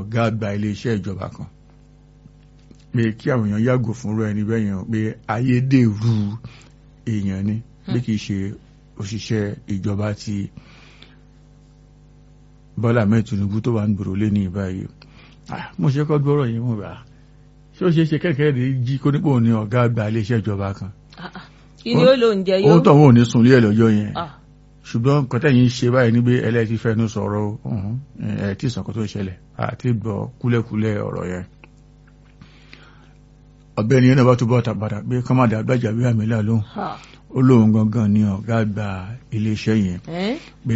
ọ̀gá àgbà iléeṣẹ́ ìjọba kan pé kí àwọn èèyàn yàgò fúnrú ẹni bẹ́ẹ̀ yẹn pé ayédèrú èèyàn ni bí kìí ṣe òṣìṣẹ́ ìjọba ti Bọ́lá Ahmed Tinubu tó wà ń gbòòrò lé ní ìbáyìí mo ṣe kọ́ gbọ́rọ̀ yìí mo rà ṣé ó ṣe é ṣe kẹ́kẹ́ rẹ̀ jí kó nípò ní ọ̀gá àgbà iléeṣẹ́ ìjọba kan kí ni ó lò ń jẹ yóò. ohun tó wọn ò ní sunlé ẹ̀ lọ́jọ́ yẹn ṣùgbọ́n nǹkan tẹ̀yìn ṣe báyìí níbi ẹlẹ́ẹ̀tì fẹ́nu sọ̀rọ̀ ọ̀hún ẹ̀ tí ìsànkọ́ tó ṣẹlẹ̀ àti gbọ́ kúlẹ̀kúlẹ̀ ọ̀rọ̀ yẹn ọ̀gbẹ́ni yẹn náà bá túbọ̀ tàbàdà pé kọ́mádà àgbàjà bí àmì là lóhùn ó lóun gangan ní ọ̀gá àgbà iléeṣẹ́ yẹn pé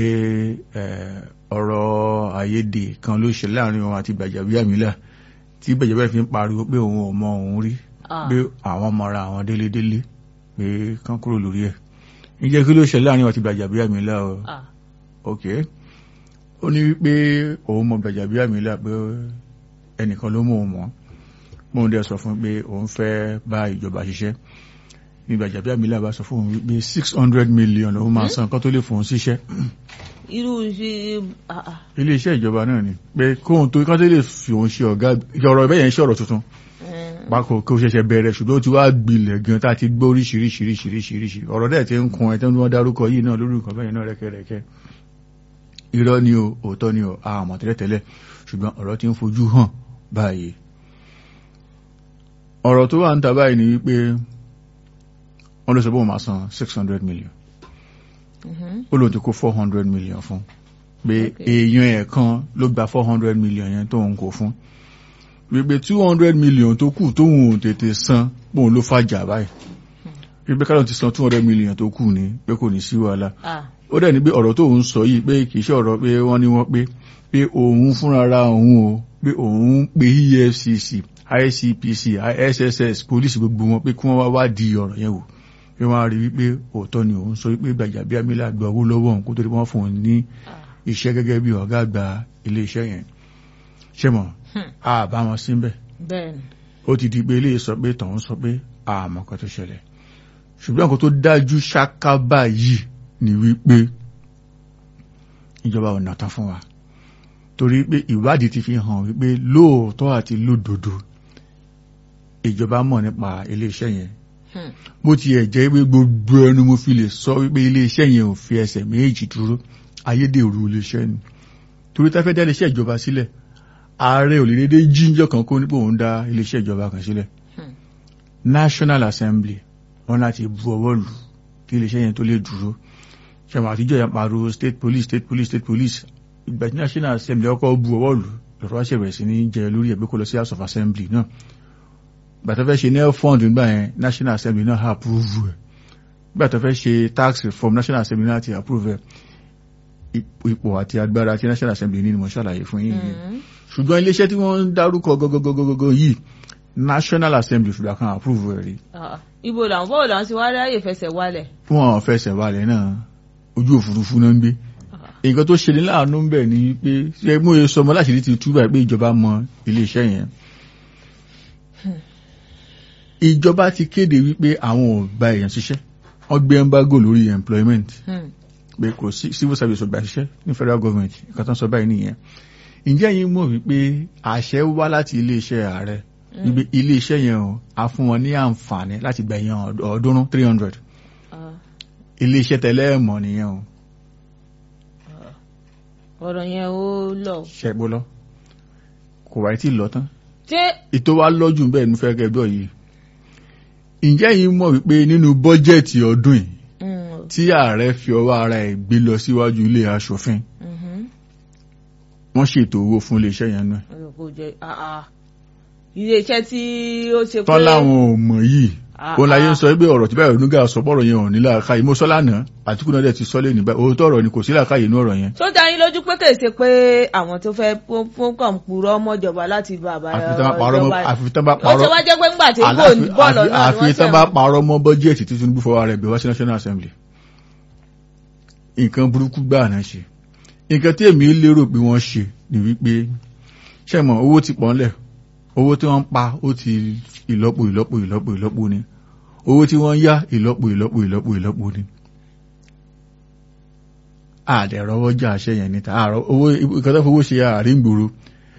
ọ̀rọ̀ àyédè kan ló ṣe láàrin wọn àti Gbajabiamila tí Gbajabiamila fi ń pariwo pé òun ò mọ òun rí pé àwọn mọra àwọn délédélé pé kán kúrò lórí ẹ̀ ǹjẹ́ kí ló ṣe láàrin wọn àti Gbajabiamila o ok ó ní wípé òun mọ Gbajabiamila pé ẹnìkan ló mọ òun mọ́ mọ́n dẹ̀ sọ fún pé òun fẹ́ bá ìjọba ṣiṣẹ́ ní Gbajabiamila bá sọ fún òun wípé six hundred million lòun máa san kán tó lè fún òun síṣẹ́ irú ṣe ilé iṣẹ́ ìjọba náà ni pé kóhun tó kán tó lè fi òun ṣe ọ̀gá ọ̀rọ̀ ẹ̀bẹ̀ yẹn ṣe ọ̀rọ̀ tuntun pákó kó ṣẹ̀ṣẹ̀ bẹ̀rẹ̀ ṣùgbọ́n ó ti wá gbilẹ̀ gan tá a ti gbọ́ oríṣiríṣiríṣiríṣi ọ̀rọ̀ dẹ̀ ti ń kun ẹ̀ tó ń wọ́n dárúkọ yìí náà lórí nǹkan bẹ́yẹn náà rẹ́kẹ́rẹ́kẹ́ irọ́ ni o òótọ́ ni o àmọ́ tẹ́lẹ̀tẹ́lẹ̀ ṣùgbọ́n ọ̀rọ̀ ti ń fojú hàn báyìí ọ̀rọ̀ tó wà ń ta báyìí ni wípé wọ́n ló sọ pé wọ́n máa san six hundred million ó lóun ti kó four hundred million fún pé èèyàn ẹ̀ kan ló gba four hundred million yẹn tó ń kó fún wípé two hundred million tó kù tóun ò tètè san bóun ló fàjà báyìí wípé kálọ̀ ti san two hundred million tó kù ní pé kò ní sí wàhálà ó dẹ̀ ní pé ọ̀rọ̀ tó ń sọ yìí pé kì í ṣe ọ̀rọ̀ pé wọ́n ní wọ́n pé pé òun fúnra òun o pé òun pe EFCC ICPC ISSS police gbogbo wọn pé kí wọ́n wá wá di ọ̀rọ̀ yẹn wò pé wọ́n á rí wípé òótọ́ ni òun sọ wípé Gbajabiamila gba owó lọ́wọ́ òun kó tó di wọ́n fún òun ní iṣẹ́ gẹ́gẹ́ bí ọ̀gá àgbà iléeṣẹ́ yẹn ṣé mọ̀ a bá wọn sí bẹ́ẹ̀ ó ti di pé ilé sọ pé tọ̀hún sọ pé àmọ́ kan tó ṣẹlẹ̀ ṣùgbọ́n nǹkan tó dájú ṣáká báyìí ni wípé ìjọba ò nà tán fún wa torí pé ìwádìí ti fi hàn wípé lóòótọ́ àti lódodo ìjọba mọ̀ nípa iléeṣẹ́ yẹn bó tiẹ̀ jẹ́ pé gbogbo ẹnu mo fi lè sọ wípé iléeṣẹ́ yẹn ò fi ẹsẹ̀ méjì dúró ayédèrú iléeṣẹ́ ni torí tá fẹ́ dá iléeṣẹ́ ìjọba sílẹ̀ ààrẹ ò lè dédé jíjọ́ kan kó nípò òun dá iléeṣẹ́ ìjọba kan sílẹ̀ National Assembly wọn láti bu ọwọ́ lù kí iléeṣẹ́ yẹn tó lè dúró ṣẹ̀wọ̀n àtijọ́ yẹn pariwo state police state police state police ìgbà tí National Assembly ọkọ̀ bu ọwọ́ lù lọ́rọ̀ wá ṣẹ̀bẹ̀rẹ̀ sí ní jẹ lórí ẹ̀gbẹ́ kó lọ sí House of Assembly náà gbàtọ́ fẹ́ ṣe nel fund nígbà yẹn National Assembly náà approve ẹ̀ gbàtọ́ fẹ́ ṣe tax reform National Assembly náà ti approve ẹ̀ ipò àti agbára tí National Assembly ní ni mo ṣàlàyé fún yín yìí ṣùgbọ́n iléeṣẹ́ tí wọ́n ń dárúkọ gọ́gọ́gọ́gọ́gọ́ yìí National Assembly ṣùgbọ́n kan approve ẹ̀ rí. ibo làwọn bọ́ọ̀lù làwọn ti wá ráyè fẹsẹ̀ wálẹ̀. fún àwọn fẹsẹ̀ wálẹ̀ náà ojú òfurufú náà ń gbé nǹkan tó ṣe ní láàánú ń bẹ̀ ni pé ṣe mú e sọmọ láṣìírí ti túbà pé ìjọba mọ iléeṣẹ́ yẹn ìjọba ti kéde wípé àwọn ò gba èèyàn ṣiṣẹ́ wọ́n gbé embargo lórí employment pé kò sí civil service ò gba ṣiṣẹ́ ní federal government nǹkan tó ń sọ báyìí nìyẹn ǹjẹ́ yín mọ̀ wípé àṣẹ wá láti iléeṣẹ́ ààrẹ wípé iléeṣẹ́ yẹn o a fún wọn ní àǹfààní láti gba èèyàn ọ̀ọ́dúnrún three hundred iléeṣẹ́ tẹ́lẹ̀ mọ̀ nìyẹn o ọ̀rọ̀ yẹn ó lọ. ṣẹ́gbó lọ kò wáyé tí lọ tán. ṣé. ètò wa lọ́jù bẹ́ẹ̀ ní fẹ́ẹ́ kẹ́gbọ́ yìí. ǹjẹ́ yìí mọ̀ wípé nínú bọ́jẹ̀tì ọdún yìí tí ààrẹ fi ọwọ́ ara ẹ̀ gbé lọ síwájú ilé aṣòfin wọ́n ṣètò owó fún iléeṣẹ́ yẹn náà. iléeṣẹ́ tí ó ṣe pé. tọ́lá àwọn ò mọ̀ yìí ó láyé ń sọ pé ọ̀rọ̀ tí báyìí onígà sọ bọ́rọ̀ yẹn ò ní láàká yìí mo sọ lánàá àtìkú náà dẹ̀ ti sọ lẹ́nu báyìí òótọ́ ọ̀rọ̀ ni kò sí láàká yìí inú ọ̀rọ̀ yẹn. tó dá yín lójú pé kèsè pé àwọn tó fẹ́ fún kọ̀ǹpúrọ̀ mọ́jọba láti bàbá ìjọba àfitán bá ó ṣe wá jẹ́ pé ńgbà tí kò ní bọ́ọ̀lù náà ni wọ́n àfitán bá parọ́ mọ́ bọ́jẹ́ẹ̀tì tí Tinubu fọwọ́ rẹ̀ bẹ̀ wá sí National Assembly nǹkan burúkú gbáà náà ṣe nǹkan tí èmi lérò pé wọ́n ṣe ni wípé ṣẹ́mọ̀ owó ti pọ̀ ńlẹ̀ owó tí wọ́n ń pa ó ti ìlọ́po ìlọ́po ìlọ́po ìlọ́po ni owó tí wọ́n yá ìlọ́po ìlọ́po ìlọ́po ìlọ́po ni àdẹ̀rọwọ́ jà ṣe yẹn níta owó ìkọ́tọ́ fowó ṣe àárín gbòòrò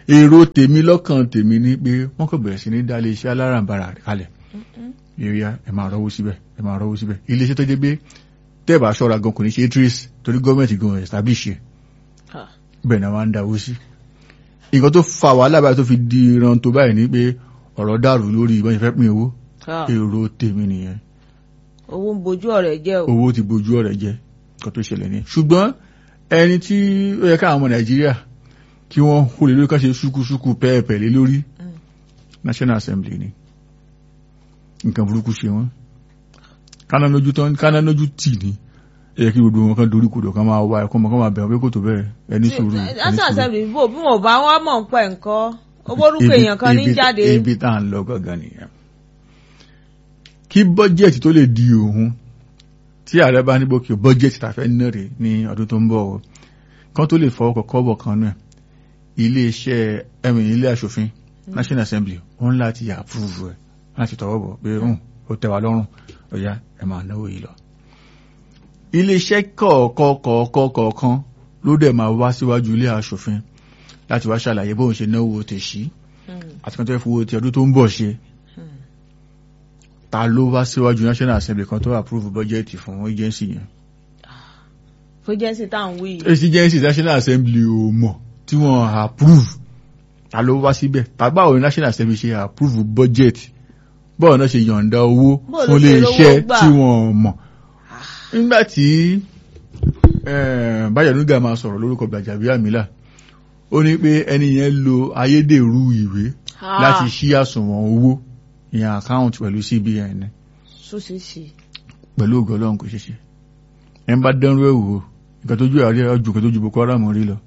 èrò tèmi lọ́kàn tèmi ni pé wọ́n kò bẹ̀rẹ̀ sí ní dá iléeṣẹ́ alárànbarà kalẹ̀ yíyá ẹ máa rọ́wọ́ síbẹ̀ ẹ máa rọ́wọ́ síbẹ̀ iléeṣẹ́ tó jẹ́ pé tẹ́ẹ̀bà ṣọ́ra gan kò ní ṣe trace torí gọ́ọ̀mẹ̀ntì gan establish ẹ̀ Ah. bẹ́ẹ̀ náà wọ́n ń dáwó sí nǹkan tó fa wàhálà báyìí tó fi di ìran tó báyìí ni pé ọ̀rọ̀ dàrú lórí ìbọn ìfẹ́ pín owó Ah. èrò tèmi nìyẹn owó ń bojú ọ̀rẹ́ jẹ́ o. owó ti bojú ọ̀rẹ́ jẹ́ nǹkan tó ṣẹlẹ̀ ní ṣùgbọ́n ẹni tí ó yẹ káwọn ọmọ nàìjíríà kí wọ́n kó lè lórí ká ṣe ṣúkúṣúkú pẹ́ẹ̀pẹ̀ lé lórí Mm. national assembly ni nǹkan burúkú ṣe wọ́n káná lójú tán káná lójú tì ní ẹ kí gbogbo wọn kan dorí kodò kan máa wá ẹkọ mọ kan máa bẹ̀rẹ̀ pé kò tó bẹ́ẹ̀ ẹni sùúrù ẹni national sùúrù. assembly bò bí wọn ò bá wọn mọ̀ ń pẹ́ nǹkan owórúkọ èèyàn kan ní Ibi- jáde. ibi tá à ń lọ gangan nìyẹn kí bọ́jẹ̀tì tó lè di òun tí ààrẹ bá ní bókè bọ́jẹ̀tì tàfẹ́ náà rè ní ọdún tó ń bọ̀ o kan tó lè fọwọ́ kọ́kọ́ bọ̀ kan náà ilé iṣẹ́ ẹ̀mí ilé aṣòfin national assembly wọn láti approve ẹ̀ láti tọwọ́ bọ̀ pé hùn ó tẹ́ wa lọ́rùn ọ̀yá ẹ̀ máa náwó yìí lọ. ilé iṣẹ́ kọ̀ọ̀kọ̀ọ̀kọ̀ọ̀kan ló dẹ̀ máa wá síwájú ilé aṣòfin láti wá ṣàlàyé bóun ṣe náwó tèṣí Mm. àti kan tó fẹ́ fowó ti ọdún tó ń bọ̀ ṣe Mm. ta ló wá síwájú national assembly kan tó approve budget fún agency yẹn fújẹ́sì tá à ń wí yìí. agency national assembly ò mọ̀ tí wọ́n approve ta ló wá síbẹ̀ tàbí báwo ni national assembly ṣe approve budget báwo náà ṣe yọ̀ǹda owó Bó ló fún ṣe ilé rówó iṣẹ́ gbà? tí wọ́n mọ̀ nígbà tí eh, Báyọ̀ Nuga máa sọ̀rọ̀ lórúkọ Gbajabiamila ó ní pé ẹni yẹn lo ayédèrú ìwé Ah. láti ṣí àsùnwọ̀n owó ìyẹn account pẹ̀lú CBN ṣùṣìṣì. pẹ̀lú ògo Ọlọ́run kò ṣeṣe ẹ ń bá dánrú ẹ̀ wò nǹkan tó ju àrí ọjọ́ nǹkan tó ju Boko Haram rí lọ.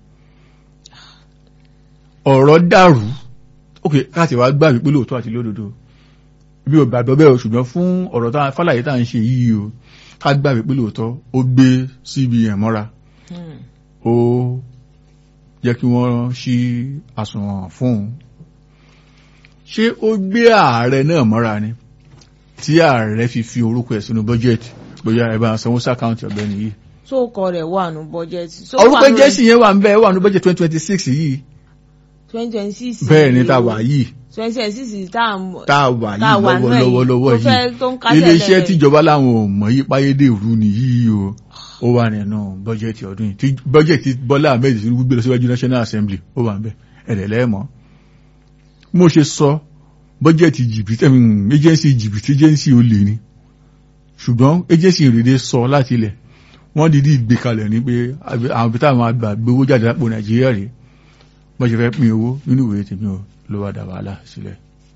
ọ̀rọ̀ dàrú ok káàtì wá gbà wípé lóòótọ́ àti lódodo bí o gbàgbọ́ bẹ́ẹ̀ o ṣùgbọ́n fún ọ̀rọ̀ tá fàlàyé tá à ń ṣe yìí o ká gbà wípé lóòótọ́ ó gbé CBN mọ́ra Mm. ó jẹ́ kí wọ́n ṣí àsùnwọ̀n fún un ṣé ó gbé ààrẹ náà mọ́ra ni tí ààrẹ fi fi orúkọ ẹ̀ sínú bọ́jẹ̀tì bóyá ẹ bá sanwó sàkáǹtì ọ̀gbẹ́ni yìí sóòkọ rẹ̀ wà nù bọ́jẹ́tì. orúkọ jẹ́sì yẹn wà ń bẹ́ẹ̀ wà ní bọ́jẹ̀ twenty twenty six yìí twenty twenty six. bẹ́ẹ̀ ni tá a wà yìí twenty twenty six tá à ń mọ̀. tá a wà tá a yìí wà nú ẹ̀ yìí, lọ́wọ́lọ́wọ́ tó fẹ́- yìí tó ń kásẹ̀ iléeṣẹ́ lẹ́lẹ̀. tíjọba láwọn ò mọ̀ yí páyédèrú ni yìí o ó wà nínú bọ́jẹ̀tì ọdún yìí tí bọ́jẹ̀tì Bọ́lá Ahmed Tinubu gbé lọ síwájú National Assembly ó wà ń bẹ̀ ẹ̀rẹ̀ lẹ́ẹ̀mọ́ mo ṣe sọ bọ́jẹ̀tì jìbìtì ẹ̀mí agency jìbìtì agency ó lè ní ṣùgbọ́n agency ìrèdè sọ láti ilẹ̀ wọ́n dìídì gbé kalẹ̀ ní pé àbí- àwọn ibi táwọn àgbà gbé owó jáde lápò Nàìjíríà rèé bọ́n ṣe fẹ́ pín owó nínú ìwé tèmi ò ló wá dá wàhálà sílẹ̀.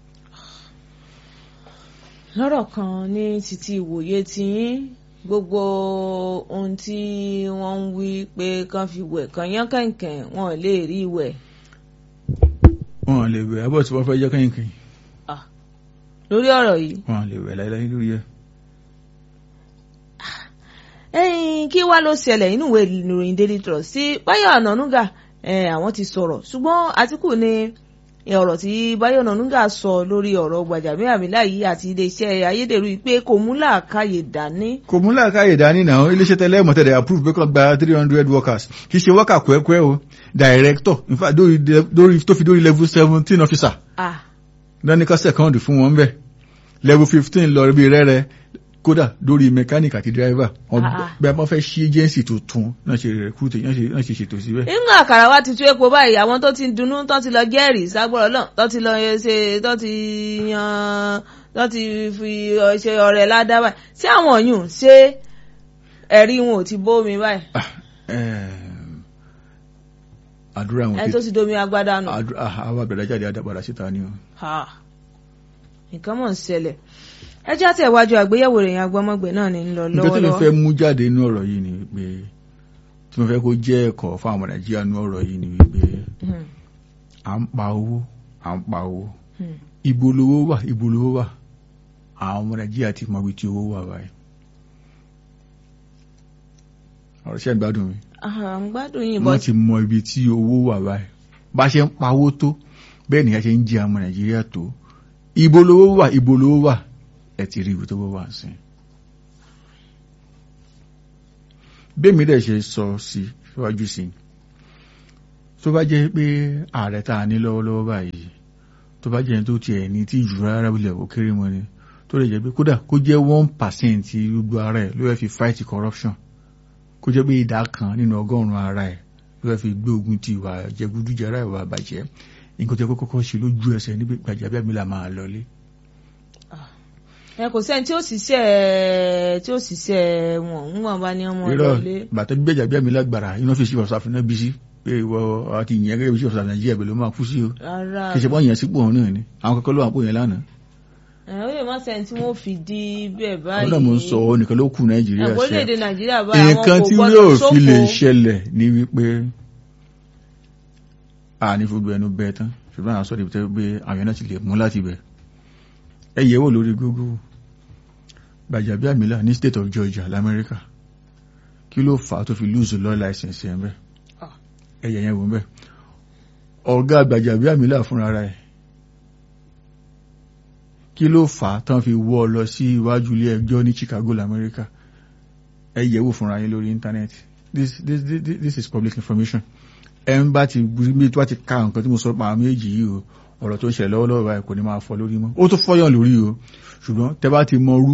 lọ́rọ̀ kan ní títí ìwòye tiyín gbogbo ohun tí wọ́n ń wí pé kán fi wẹ̀ kán yán kẹ̀kẹ́ wọn ò lè rí wẹ̀ wọn lè wẹ̀ abọ́ tí wọ́n fẹ́ jẹ́ kẹ́yìn kẹ́yìn lórí ọ̀rọ̀ yìí. wọn lè wẹ̀ láíláí lórí ẹ̀. ẹ̀yin kí wá ló ṣẹlẹ̀ nínú ìwé ìròyìn Daily Trust sí Báyọ̀ Ọ̀nànúgà eh, àwọn ti sọ̀rọ̀ ṣùgbọ́n Àtíkù ní ọ̀rọ̀ tí Báyọ̀ Ọ̀nànúgà sọ lórí ọ̀rọ̀ Gbajabiamila yìí àti iléeṣẹ́ ayédèrú yìí pé kò mú làákàyè dání. kò mú làákàyè dání náà iléeṣẹ́ tẹ́lẹ̀ mọ̀tẹ́lẹ̀ approve pé kó gba three hundred workers kì í ṣe wọ́kà kúẹ́kúẹ́ o director in fact dórí dórí tó fi dórí level seventeen officer ah lọ́nìkan second fún wọn bẹ́ẹ̀ level fifteen lọ bí rẹ́rẹ́ kódà dórí mechanic àti driver wọn Ah, ah. bí a bá fẹ́ ṣí agency tuntun náà ṣe recruit náà ṣe náà ṣe ṣètò síbẹ̀. nígbà àkàrà wa ti tú epo báyìí àwọn tó ti dunnú tó ti lọ jẹ́rìí ságbọ́rọ̀ náà tó ti lọ ṣe tó ti yan tó ti fi ṣe ọ̀rẹ́ ládàá báyìí ṣé àwọn yùn ṣé ẹ̀rí wọn ò ti bómi báyìí Ah, ehm, àdúrà wọn ẹni tó ti domi agbádá nù. àdúrà ah, àwọn àbẹ̀rẹ̀ jáde àdàpadà síta ni o. Ha. nǹkan mọ̀ ń ṣẹlẹ̀ ẹ jẹ́ àti ẹ̀wájú àgbéyẹ̀wò ìròyìn agbọ́mọgbẹ̀ náà ní ń lọ nǹkan tí mo fẹ́ lọ́wọ́lọ́wọ́. mú jáde nínú ọ̀rọ̀ yìí ni wípé tí mo fẹ́ kó jẹ́ ẹ̀kọ́ fún àwọn nàìjíríà nínú ọ̀rọ̀ yìí ni wípé Hmm, à ń pa owó à ń pa owó hmm. ibo lowó wà ibo lowó wà àwọn ọmọ nàìjíríà ti mọ ibi tí owó wà báyìí. ọ̀rọ̀ ṣẹ́ ìgbádùn mi Ah, ń gbádùn yìí bọ́ wọ́n ti mọ ibi tí owó wà báyìí bá ṣe ń pawó tó bẹ́ẹ̀ nìyẹn ṣe ń jẹ ọmọ nàìjíríà tó ibo lowó wà ibo lowó wà ẹ ti rí ibi tó wà sí. bẹ́ẹ̀mi dẹ̀ ṣe sọ sí síwájú sí tó bá jẹ́ pé ààrẹ tá a ní lọ́wọ́lọ́wọ́ báyìí tó bá jẹ́ tó tiẹ̀ ní tí jù rárá wílẹ̀ ó kéré mọ́ ni tó lè jẹ́ pé kódà kó jẹ́ one percent gbogbo ara ẹ̀ ló fẹ́ fi fight corruption kó jẹ́ pé ìdá kan nínú ọgọ́rùn-ún ara ẹ̀ ló fẹ́ fi gbé ogun ti ìwà jẹgúdújẹrá ìwà àbàjẹ́ nǹkan tó kọ́kọ́ ṣe lójú ẹsẹ̀ níbi Gbajabiamila máa lọlé. ẹ kò sẹ́ni tí ó ṣiṣẹ́ tí ó ṣiṣẹ́ wọn ń wọ́n bá ní ọmọ ìlọlé. bàtà bí Gbajabiamila gbàrà iná fi ṣíwọ̀ sáfin náà bí sí pé ìwọ àti ìyẹn gẹ́gẹ́ bí ṣíwọ̀ sáfin Nàìjíríà bẹ̀rẹ̀ ló máa kú sí o. kì í ṣe pọ́n yẹn sípò òun náà ni àwọn kọ́kọ́ ló wà pò yẹn lánàá ó lè má sẹ́ni tí wọ́n fi di bẹ́ẹ̀ báyìí. ọ̀dọ́ mo ń sọ ọ́ nìkan ló kù nàìjíríà ṣe orílẹ̀-èdè nàìjíríà báyìí àwọn nǹkan kò tí gbọ́dọ̀ yóò sóko. fi lè ṣẹlẹ̀ ní wípé a ní fojú ẹnu bẹ́ẹ̀ tán ṣùgbọ́n àwọn sọ́dọ̀ ìbítẹ́ pé àwọn náà ti lè mú láti bẹ̀ ẹ yẹ̀wò lórí Google Gbajabiamila ní state of Georgia lamẹ́ríkà kí ló fà á tó fi lose law license yẹn bẹ́ẹ̀ Ah. ẹ yẹ̀ yẹn wò bẹ́ẹ̀ ọ̀gá Gbajabiamila fúnra rẹ̀ kí ló fà á tán fi wọ́ ọ lọ sí iwájú ilé ẹjọ́ ní Chicago lamẹ́ríkà ẹ yẹ̀wò fúnra yín lórí íńtánẹ́ẹ̀tì this this this this is public information ẹ ń bá ti bí tí wọ́n ti ka nǹkan tí mo sọ pa àwọn méjì yìí o ọ̀rọ̀ tó ń ṣẹlẹ̀ lọ́wọ́lọ́wọ́ báyìí kò ní máa fọ́ lórí mọ́ ó tó fọ́yàn lórí o ṣùgbọ́n tẹ bá ti mọ rú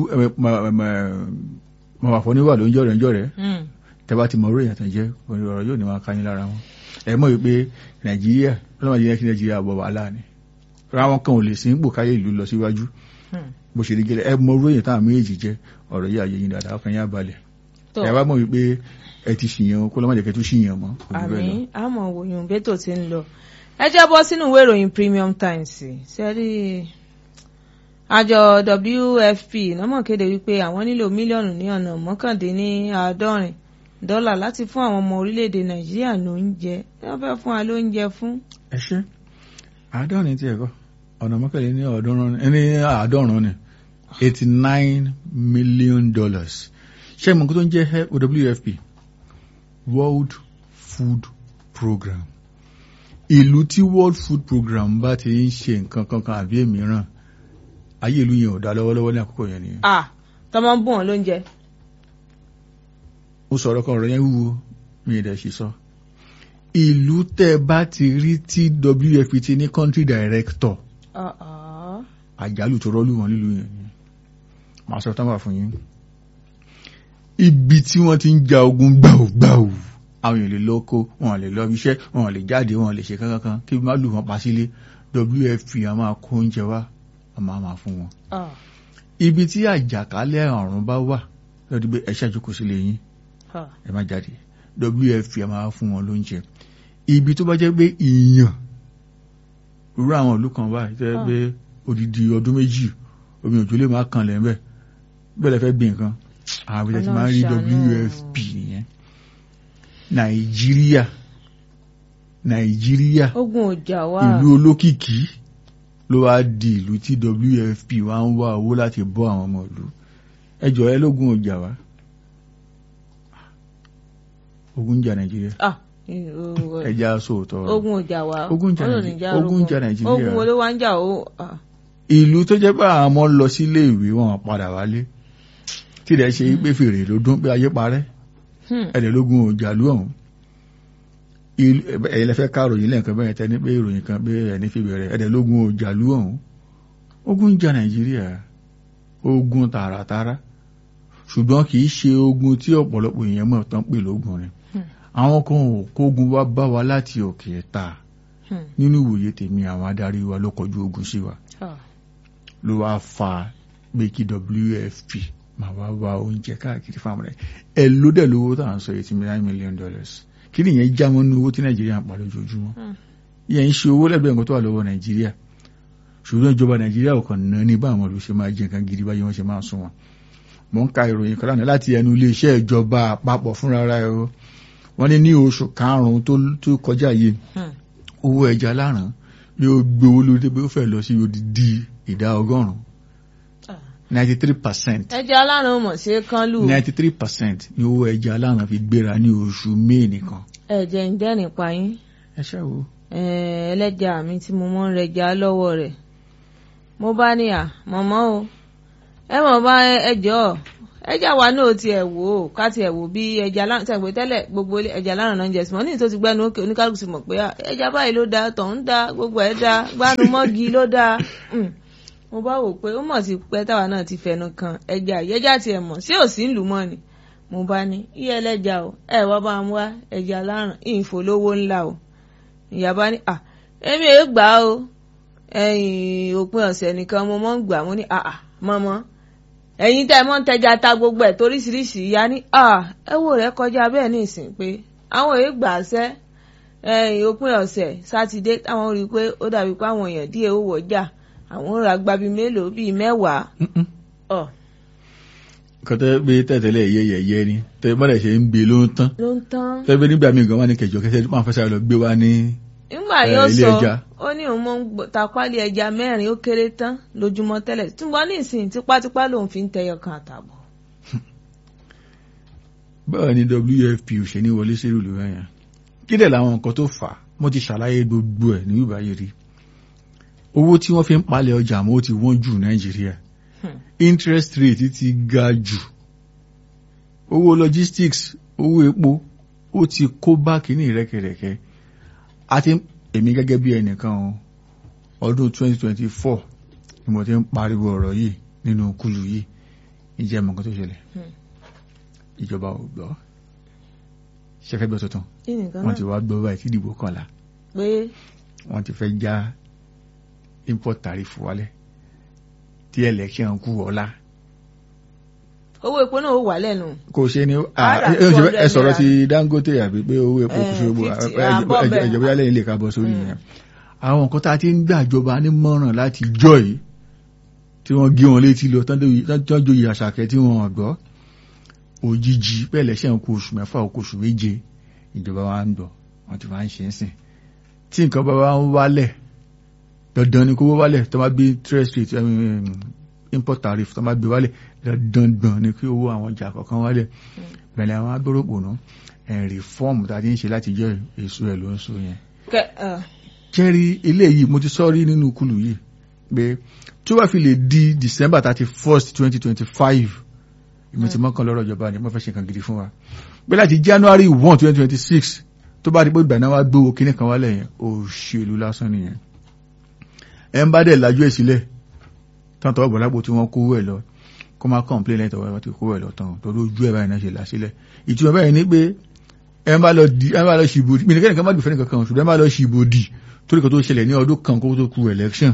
mọ àfọ níwà ló ń jọ̀rẹ̀ ń jọ̀rẹ̀ Hmm. tẹ bá ti mọ rú èèyàn tán jẹ́ ọ̀rọ̀ yóò ní máa ká yín lára wọn ẹ mọ̀ wípé Nàìjíríà ọlọ́mọdé yẹn kí Nàìjíríà bọ̀ wàhálà ni ráwọn kan ò lè sí ipò káyé ìlú lọ síwájú Hmm. bó ṣe rí gẹ́lẹ́ ẹ mọ rú èèyàn táwọn méjì jẹ́ ọ̀rọ̀ yìí àyè yín dáadáa ọkàn yín á balẹ̀ tó ẹ wá mọ̀ wípé ẹ ti ṣìyàn kó lọ́mọdé kẹ́ tó ṣìyàn mọ́ kò ní bẹ́ẹ̀ lọ. àmì àmọ́ òyìn bẹ́tò ti ń lọ ẹ jẹ́ bọ́ sínú ìwé ìròyìn Premium Times sẹ́rí àjọ WFP nọ́mọ̀ kéde wípé àwọn nílò mílíọ̀nù ní ọ̀nà mọ́kàndínláàádọ́rin dọ́là láti fún àwọn ọmọ orílẹ̀-èdè Nàìjíríà lóúnjẹ ẹ wọ́n fẹ́ fún wa lóúnjẹ fún. ẹ ṣe àádọ́rin tí ẹ̀kọ́ ọ̀nà mọ́kànlélẹ́ ní ọ̀ọ́dúnrún ní àádọ́rùn ni eighty nine million dollars ṣé ìmọ̀ nǹkan tó ń jẹ́ WFP World Food Program ìlú tí World Food Program bá ti ń ṣe nǹkan kankan àbí èmíràn ayé ìlú yẹn ò dá lọ́wọ́lọ́wọ́ ní àkókò yẹn nìyẹn à tọmọ ń bùn wọn lóúnjẹ. ó sọ̀rọ̀ kan ọ̀rọ̀ yẹn wúwo mi ì dẹ̀ ṣe sọ ìlú tẹ́ bá ti rí tí WFP ti ní country director Ah, ah. àjálù tó rọ́lù wọn nílùú yẹn ni màá sọ tán wà fún yín ibi tí wọ́n ti ń ja ogun gbàùgbàù àwọn èèyàn lè lọ kó wọn lè lọ iṣẹ́ wọn lè jáde wọn lè ṣe kankan kí má lù wọn pa sílé WFP a máa kó oúnjẹ wá a máa máa fún wọn Ah, ibi tí àjàkálẹ̀ àrùn bá wà lọ́dún pé ẹ ṣàjókòó sílé yín ah. ẹ má jáde WFP a máa fún wọn lóúnjẹ ibi tó bá jẹ́ pé ìyàn irú àwọn ìlú kan báyìí tẹ́ pé odidi ọdún méjì omi òjò lè máa kan lẹ̀ ńbẹ̀ bẹ́ẹ̀ lẹ fẹ́ gbìn nǹkan àwọn ibi tí máa ń rí Ọlọ́run ṣàánú. WFP nìyẹn Nàìjíríà Nàìjíríà ogun ọjà wa ìlú olókìkí ló wá di ìlú tí WFP wá ń wá owó láti bọ́ àwọn ọmọ ìlú ẹjọ́ ẹ lógún ọjà wa ogun ń jà Nàìjíríà Ah, eh, oh, eh. ẹja sóòótọ́ ọ̀rọ̀. ogun ọjà wa Ogun jà Ọlọ́run Nàìjí- ní já ogun rogun. jà Nàìjíríà. ogun wo ló wá ń jà ó ah. ìlú tó jẹ́ pé àwọn ọmọ lọ sílé ìwé wọn padà wálé tí ìdẹ́ ṣe pé fèrè ló dún pé ayé parẹ́ Hmm. ẹ̀dẹ̀ lógún òjàlú ọ̀hún ìlú ẹ̀yìn lẹ́fẹ́ ká ròyìn lẹ́ǹkan bẹ́ẹ̀ tẹ́ ní pé ìròyìn kan pé ẹni fi bẹ̀rẹ̀ ẹ̀dẹ̀ lógún òjàlú ọ̀hún ogun jà Nàìjíríà ogun tààràtàrà ṣùgbọ́n kì í ṣe ogun tí ọ̀pọ̀lọpọ̀ èèyàn mọ̀ tán pè lógun rẹ̀ Hmm. àwọn kan ò kógun wá bá wa láti òkè ẹ̀ta Hmm. nínú ìwòye tèmi àwọn adarí wa ló kọjú ogun sí wa Ah. ló wá fa pé kí WFP máa wá wá oúnjẹ káàkiri fáwọn rẹ̀ ẹ ló dẹ̀ lówó tá à ń sọ eighty nine million dollars kí ni ìyẹn já mọ́ nínú owó tí nàìjíríà ń pa lójoojúmọ́ Hmm. ìyẹn ń ṣe owó lẹ́gbẹ̀ẹ́ nǹkan tó wà lọ́wọ́ nàìjíríà ṣùgbọ́n ìjọba nàìjíríà ò kàn ná ní bá àwọn olùṣe máa jẹ nǹkan gidi báyìí wọ́n ṣe máa sún wọn. mò ń ka ìròyìn kan lánàá láti ẹnu iléeṣẹ́ ìjọba àpapọ̀ fúnra rẹ̀ o wọ́n ní ní oṣù karùn-ún tó- tó kọjá yìí Hmm. owó ẹja láràn yóò gbowó lórí dé pé ó fẹ́ lọ sí odidi ìdá ọgọ́rùn-ún Ah. ninety three percent ẹja alárùn mọ̀ sí kán lù ninety three percent ni owó ẹja láràn fi gbéra ní oṣù may nìkan. ẹ̀jẹ̀ ń dẹ́ nípa yín ẹ ṣe wo Eh, ẹlẹ́jà mi tí mo mọ́ ń rẹja lọ́wọ́ rẹ̀ mo bá ní à mọ̀mọ́ o ẹ mọ̀ bá ẹjọ́ ẹja wa náà tiẹ̀ wò ó ká tiẹ̀ wò bí ẹja lánàá tẹ̀gbẹ́ tẹ́lẹ̀ gbogbo ilé ẹja lánàá náà ń jẹ sí mọ́ ní ìtò ti gbẹ́nu òkè oníkálukú sì mọ̀ pé ah, ẹja báyìí ló dáa tọ̀hún dáa gbogbo ẹ̀ dáa gbánu mọ́gi ló dáa Mm. mo bá wò pé ó mọ̀ sí pẹ́ táwa náà ti fẹnu kan ẹja yìí ẹja tiẹ̀ mọ̀ sí òsì ń lù mọ́ ni mo bá ní iye ẹlẹ́ja o ẹ wá bá ń wá ẹja láràn ìfòlówó ńlá o ìyá bá ní ah èmi ò gbà á o ẹ̀yìn òpin ọ̀sẹ̀ nìkan mo mọ̀ ń gbà mo ní àà mọ́mọ́ ẹ̀yin tẹ́ ẹ mọ́ ń tẹja ta gbogbo ẹ̀ toríṣiríṣi ìyá ní à ẹ wò rẹ kọjá bẹ́ẹ̀ ní ìsìn pé àwọn èèyàn gbà á sẹ́ ẹ̀yìn òpin ọ̀sẹ̀ sátidé táwọn rí i pé ó dàbí pé àwọn èèyàn díẹ̀ ó wọjà àwọn ń ra gbabi mélòó bíi mẹ́wàá ọ̀ nǹkan tẹ́ pé tẹ̀tẹ̀lẹ̀ yẹyẹyẹ ni tẹ́ bọ́dẹ̀ ṣe ń gbé ló ń tán ló ń tán tẹ́ pé nígbà míì gan wà ní kẹjọ kẹsẹ̀ máa fẹ́ sáré lọ gbé wá ní nígbà Eh, yóò ilé sọ ẹja. ó ní òun mọ ń gbọ́- ta pálí ẹja mẹ́rin ó kéré tán lójúmọ́ tẹ́lẹ̀ túnbọ̀ ní ìsìn tipátipá lòun fi ń tẹyọ kan àtààbọ̀ báwo ni WFP ò ṣe ní wọlé sí ìlú ẹ̀yàn kí dẹ̀ làwọn nǹkan tó fà á mo ti ṣàlàyé gbogbo ẹ̀ ní ìbáyé rí owó tí wọ́n fi ń palẹ̀ ọjà mọ́ ó ti wọ́n jù Nàìjíríà Hmm. interest rate ti ga jù owó logistics owó epo ó ti kó bá kínní rẹ́kẹrẹ́kẹ́ àti èmi gẹ́gẹ́ bí ẹnìkan o ọdún 2024 ni mo ti ń pariwo ọ̀rọ̀ yìí nínú kúlù yìí ìjẹ́ mọ̀ nǹkan tó ṣẹlẹ̀ Hmm. ìjọba ò gbọ́ ṣẹ́fẹ́ gbọ́ tuntun kí nìkan wọ́n náà ti wá gbọ́ báyìí tí ìdìbò kànlá pé wọ́n ti fẹ́ já import tariff wálẹ̀ tí election kú ọ̀la owó epo náà ó wà lẹ́nu kò ṣe ni Ara ẹ ẹ ẹ sọ̀rọ̀ naira. ti Dangote àbí pé owó epo kò ṣe gbogbo Eh, 50, à ń bọ̀ bẹ́ẹ̀. ìjọba lẹ́yìn lè ká bọ́ sórí yẹn àwọn nǹkan tá a ti ń gbàjọba nímọ̀ràn láti jọ yìí tí wọ́n gé wọn létí lọ tán tó joyè àṣàkẹ́ tí wọ́n gbọ́ òjijì bẹ́ẹ̀ lẹ́sẹ̀ ń kó oṣù mẹ́fà ó kó oṣù méje ìjọba wa ń gbọ́ wọ́n ti máa ń ṣe é sìn tí nǹkan bá wá ń wálẹ̀ dandan ni kó wó wálẹ̀ tó máa gbé interest rate um, import tariff tó máa gbé wálẹ̀ dandan ni kí owó àwọn ọjà kọ̀ọ̀kan wálẹ̀ bẹ̀rẹ̀ àwọn agbóròpò náà reform tá a ti ń ṣe láti jẹ́ èso ẹ̀ ló ń so yẹn kẹ ẹ kẹ́rí eléyìí mo ti sọ rí nínú kùlù yìí pé tí ó bá fi lè di December thirty first twenty twenty five ìmọ̀ tí mọ́kàn lọ́rọ̀ ìjọba ni mo fẹ́ ṣe nǹkan gidi fún wa pé láti January one twenty twenty six tó bá di pé ìgbà náà wá gbówó kíní kan wálẹ̀ yẹn òṣèlú lásán nìyẹn ẹ ń bá dẹ̀ lajú ẹ̀ sílẹ̀ tán tọwọ́ bọ̀ lápò tí wọ́n kówó ẹ̀ lọ kó má complain lẹ́yìn tọwọ́ ti kówó ẹ̀ lọ tán torí ojú ẹ̀ báyìí náà ṣe là sílẹ̀ ìtumọ̀ báyìí ni pé ẹ ń bá lọ di ẹ ń bá lọ ṣìbò mi nìkan nìkan má gbèfẹ́ nìkan kan ṣùgbọ́n ẹ ń bá lọ ṣìbò dì torí kan tó ṣẹlẹ̀ ní ọdún kan kó tó ku election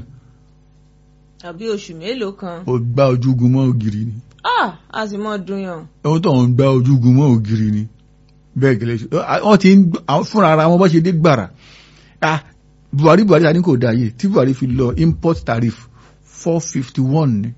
àbí oṣù mélòó kan ó gbá ojúgun mọ́ ògiri ni ah a sì mọ dùn yàn ohun tó ń gbá ojúgun mọ́ ògiri ni bẹ́ẹ̀ gẹ́lẹ́ ṣe wọ́n ti ń gbọ́- àwọn fúnra ara wọn bọ́ ṣe dé gbàrà ah Buhari Buhari ta ní kò dáa yìí tí Buhari fi lọ import tariff four fifty one ni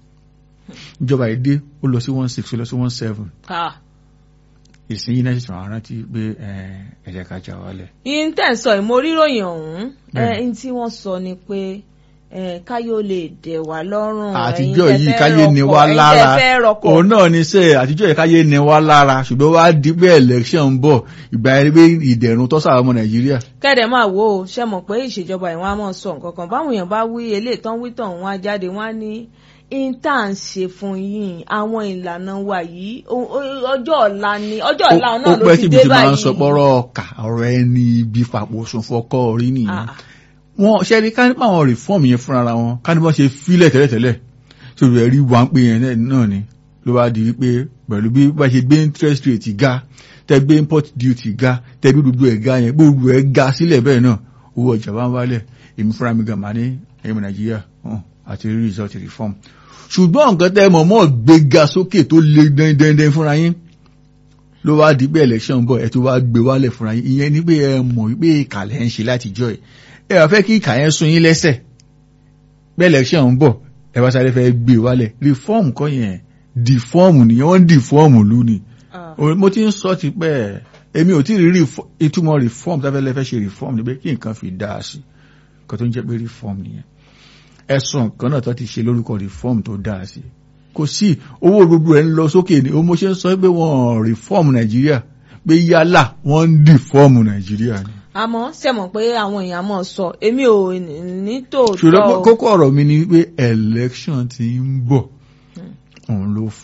ìjọba yìí dé ó lọ sí one six ó lọ sí one seven ah ìsinyìí náà ṣe àwọn rántí pé ẹ̀jẹ̀ ká já wálẹ̀. yín tẹ̀ ń sọ ìmóríròyìn ọ̀hún ẹ Bẹ́ẹ̀. ń tí wọ́n sọ ni pé ẹ káyọ̀ lè dẹ̀ wá lọ́rùn àtijọ́ ẹ̀yin yìí tẹ́ fẹ́ káyé ni rọkọ̀, wá ẹ̀yin lára tẹ́ fẹ́ rọkọ̀. òun náà ni sẹ́ àtijọ́ yìí káyé ni wá lára ṣùgbọ́n wá di pé election ń bọ̀ ìgbà yẹn pé ìdẹ̀rùn tọ́sà ọmọ Nàìjíríà kẹ́dẹ̀ máa wò ó ṣe mọ̀ pé ìṣèjọba ìwọ̀n á mọ̀ sọ nǹkan kan báwọn èèyàn bá wí eléyìí tán wí tàn wọ́n á jáde wọ́n á ní inta ń ṣe fún yín àwọn ìlànà wa yìí o- o- ọjọ́ ọ̀la ni ọjọ́ ọ̀la ó náà ló pẹ́ ti síbi dé tí máa ń báyìí. sọ pọ́rọ́ ọkà ọ̀rọ̀ ẹni ibi fàpọ̀ sùn fọkọ́ orí nìyẹn Ah, wọn ṣe rí ká nípa àwọn reform yẹn fúnra wọn ká ní bọ́n ṣe fílẹ̀ tẹ́lẹ̀tẹ́lẹ̀ sórí ẹ̀rí wà ń pè yẹn náà ni ló wá di wípé pẹ̀lú bí bá ṣe gbé interest rate ga tẹ́ gbé import duty ga tẹ́ gbé gbogbo ẹ̀ ga yẹn gbogbo ẹ̀ ga sílẹ̀ bẹ́ẹ̀ náà owó ọjà bá ń wálẹ̀ èmi fúnra mi gan máa ní ẹ̀yìn Nàìjíríà hàn àti rí result reform ṣùgbọ́n nǹkan tẹ́ mọ̀ mọ́ gbéga sókè tó le dandandan fúnra yín ló wá di pé election bọ̀ ẹ̀ tó wá gbé wálẹ̀ fúnra yín ìyẹn ni pé ẹ mọ̀ wípé ìkàlẹ̀ ń ṣe látijọ́ ẹ̀ ẹ wá fẹ́ kí ìkà yẹn sún yín lẹ́sẹ̀ bẹ́ẹ̀ election ń bọ̀ ẹ wá sáré fẹ́ gbé wálẹ̀ reform kọ́ yẹn deform nìyẹn wọ́n deform lù ní. ah. O- mo ti ń sọ ti pẹ́ èmi ò tí ì rí refo- ìtumọ̀ reform tá a fẹ́ lẹ́ fẹ́ ṣe reform ni pé kí nǹkan fi dáa sí nǹkan tó ń jẹ́ pé reform nìyẹn ẹ̀sùn kan náà tó ti ṣe lórúkọ reform tó dáa sí kò sí owó gbogbo ẹ̀ ń lọ sókè ni o mo ṣe ń sọ pé wọ́n reform Nàìjíríà pé yálà wọ́n ń deform Nàìjíríà ni. àmọ́ ṣe mọ̀ pé àwọn èèyàn mọ̀ sọ èmi ò ní tòótọ́ ṣùgbọ́n o. kókó ọ̀rọ̀ mi ni pé election ti ń bọ̀ òun ló fa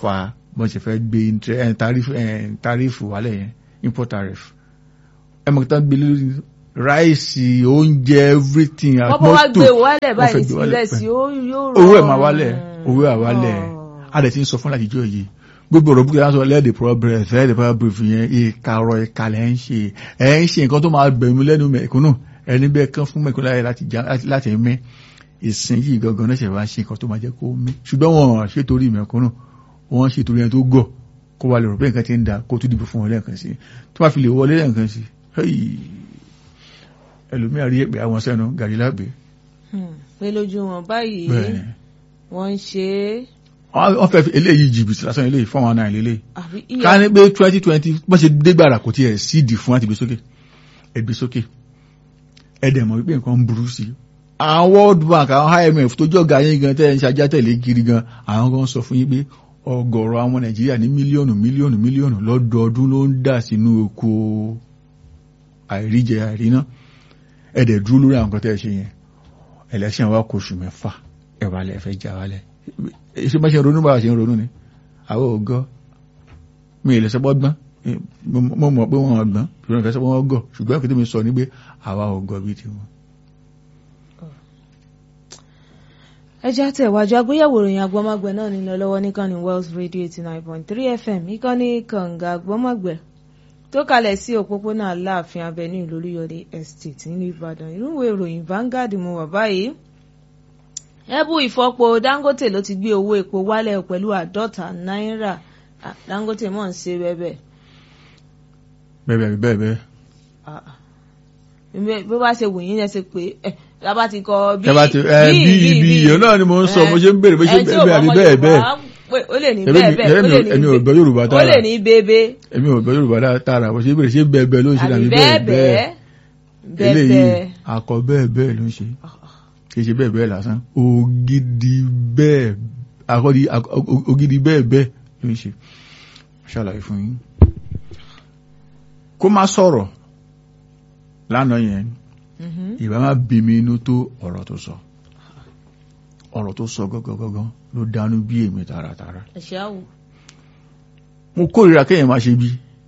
bọ́n ṣe fẹ́ gbé intre- eh, tariff- eh, tariff wálẹ̀ yẹn import tariff ẹ mọ̀ kí tán gbé lórí ráìsì oúnjẹ everything wọ́n bọ́ wá mọ́tò gbé wálẹ̀ wọ́n báyìí fẹ́ gbé wálẹ̀ ìrẹsì ó yóò owó ẹ̀ rọrùn. máa wálẹ̀ owó ẹ̀ wálẹ̀ Oh. a dẹ̀ ti ń sọ fún láti jọ yìí gbogbo ọ̀rọ̀ búkẹ́ láti lẹ́ẹ̀dẹ̀ progress lẹ́ẹ̀dẹ̀ progress yẹn ìkarọ̀ ìkàlẹ̀ ń ṣe ẹ̀ ń ṣe nǹkan tó máa gbẹ̀mí lẹ́nu mẹ̀kúnnù ẹni bẹ́ẹ̀ kán fún mẹ̀kúnnù láyé láti já- láti- láti mí ìsìn yìí gangan náà ṣe wá ṣe nǹkan tó máa jẹ́ kó mí ṣùgbọ́n wọn ṣe torí mẹ̀kúnnù wọn ṣe torí ẹni tó gọ̀ kó wà lè rò pé nǹkan ti ń da kó tún dìbò fún wọn lẹ́ẹ̀kan sí tó bá fi lè wọlé lẹ́ẹ̀kan sí ẹlòmíà rí ẹ̀pẹ̀ àwọn sẹ́nu gàrí lágbè Hmm. pé lójú wọn báyìí bẹ́ẹ̀ ni wọ́n ń ṣe é wọ́n fẹ́ fi eléyìí jìbìtì lásán eléyìí fún àwọn náà lélẹ́yìí àbí ká ní pé twenty twenty bọ́n ṣe dégbàrà kò tiẹ̀ síìdì fún láti gbé sókè ẹgbẹ́ sókè ẹ̀dẹ̀ mọ̀ wípé nǹkan ń burú sí i àwọn world bank àwọn imf tó jọ̀gá yín gan tẹ́ ẹ̀ ń ṣajá tẹ̀lé kiri gan àwọn gan sọ fún yín pé ọgọ́rọ̀ àwọn nàìjíríà ní mílíọ̀nù mílíọ̀nù mílíọ̀nù lọ́dọọdún ló ń dà sínú oko àìríjẹ àìríná ẹ̀dẹ̀ dúró lórí àwọn nǹkan tẹ́ ẹ ṣe yẹn election wa kò oṣù mẹ́fà ẹ̀ wà lẹ́ fẹ́ jà wálẹ̀ ṣé bá ṣe ń ronú bá ṣe ń ronú ni àwọn ògọ́ mi ìlẹ̀ sọ́pọ̀ gbọ́n mo mọ̀ pé wọ́n gbọ́n ṣùgbọ́n ìfẹ́ sọ́pọ̀ wọ́n gọ̀ ṣùgbọ́n ìfẹ́ tí mi sọ ní pé àwa ò gọ̀ bí tiwọn. ẹjẹ́ àtẹ̀wájú agbéyẹ̀wò ìròyìn agbọ́mọgbẹ̀ náà nílọ lọ́wọ́ níkànnì Wells Radio eighty nine point three FM ìkànnì kànga agbọ́mọgbẹ̀ tó kalẹ̀ sí òpópónà Aláàfin Avenue lóríyọ̀dé estate nílùú Ìbàdàn irúwé ìròyìn Vanguard mo wà báyìí ẹbú ìfọpo Dangote ló ti gbé owó epo wálẹ̀ pẹ̀lú àádọ́ta náírà Ah, Dangote mọ̀ ń ṣe bẹ́ẹ̀ bẹ́ẹ̀ bẹ́ẹ̀ bẹ́ẹ̀ bẹ́ẹ̀ bẹ́ẹ̀ bí wàá ṣe wù yín ẹ ṣe pé ẹ lábá ti kọ bí Tẹ́ bá ti- ẹ, bí ibi ìyẹn náà ni mo ń sọ mo ṣe ń béèrè bó ṣe Ẹni tí bẹ́ẹ̀ ò àbí mọ bẹ́ẹ̀ Yorùbá, bẹ́ẹ̀ pé ó lè ní Èmi- bẹ́ẹ̀ bẹ́ẹ̀ ó èmi lè ò- ní èmi ò bẹ́ẹ̀ gbọ́ Yorùbá ó tààrà. lè ní bébé èmi ò gbọ́ Yorùbá tààrà bó ṣe béèrè ṣé bẹ́ẹ̀ bẹ́ẹ̀ ló ń ṣe àbí àbí bẹ́ẹ̀ bẹ́ẹ̀ bẹ́ẹ̀ bẹ́ẹ̀ bẹ́ẹ̀ eléyìí bẹ́ẹ̀. akọ bẹ́ẹ̀ bẹ́ẹ̀ ló ń ṣe kì í ṣe bẹ́ẹ̀ bẹ́ẹ̀ lásán ògidì bẹ́ẹ̀ akọ́di ak- o- ògidì bẹ́ẹ̀ bẹ́ẹ̀ ló ń ṣe ṣàlàyé fún yín kó má sọ̀rọ̀ lánàá yẹn Mhm. ìbá má bí mi inú tó ọ̀rọ̀ tó sọ ọ̀rọ̀ tó sọ gọ́gọ́gọ́gọ́ ló dánú bí èmi tààràtààrà ẹ̀ṣẹ̀ àwò. mo kórìíra kéèyàn máa ṣe bí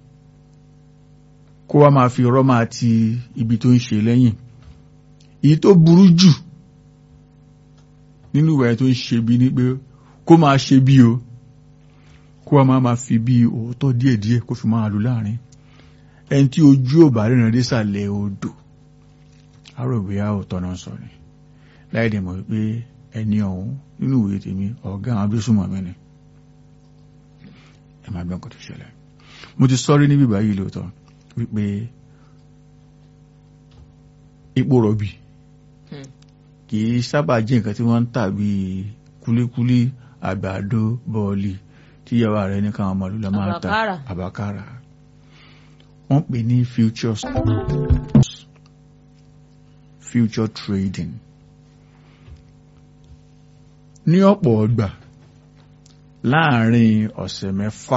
kó wá máa fi ọ̀rọ̀ máa ti ibi tó ń ṣe lẹ́yìn èyí tó burú jù nínú ìwà tó ń ṣe bí ni pé kó máa ṣe bí o kó wá máa máa fi bí òótọ́ díẹ̀díẹ̀ kó fi máa lù láàrin ẹni tí ojú ò bá ríran désàlẹ̀ odò àrògbé a ò tọ́nà sọ ni láì dẹ̀ mọ̀ wípé ẹni ọ̀hún nínú ìwé tèmi ọ̀gá àwọn abésùnmọ̀ mi ni ẹ máa gbọ́n kò tó ṣẹlẹ̀ mo ti sọ́rí níbí báyìí lóòótọ́ wípé epo rọ̀bì Hmm. kì í sábà jẹ́ nǹkan tí wọ́n ń tà bíi kúlíkúlí àgbàdo bọ́ọ̀lì tí ìyàwó rẹ̀ ní káwọn ọmọ lùlọ máa ta Àbàkárà. àbákàrà wọ́n pè ní futures future trading ní ọ̀pọ̀ ọgbà láàárín ọ̀sẹ̀ mẹ́fà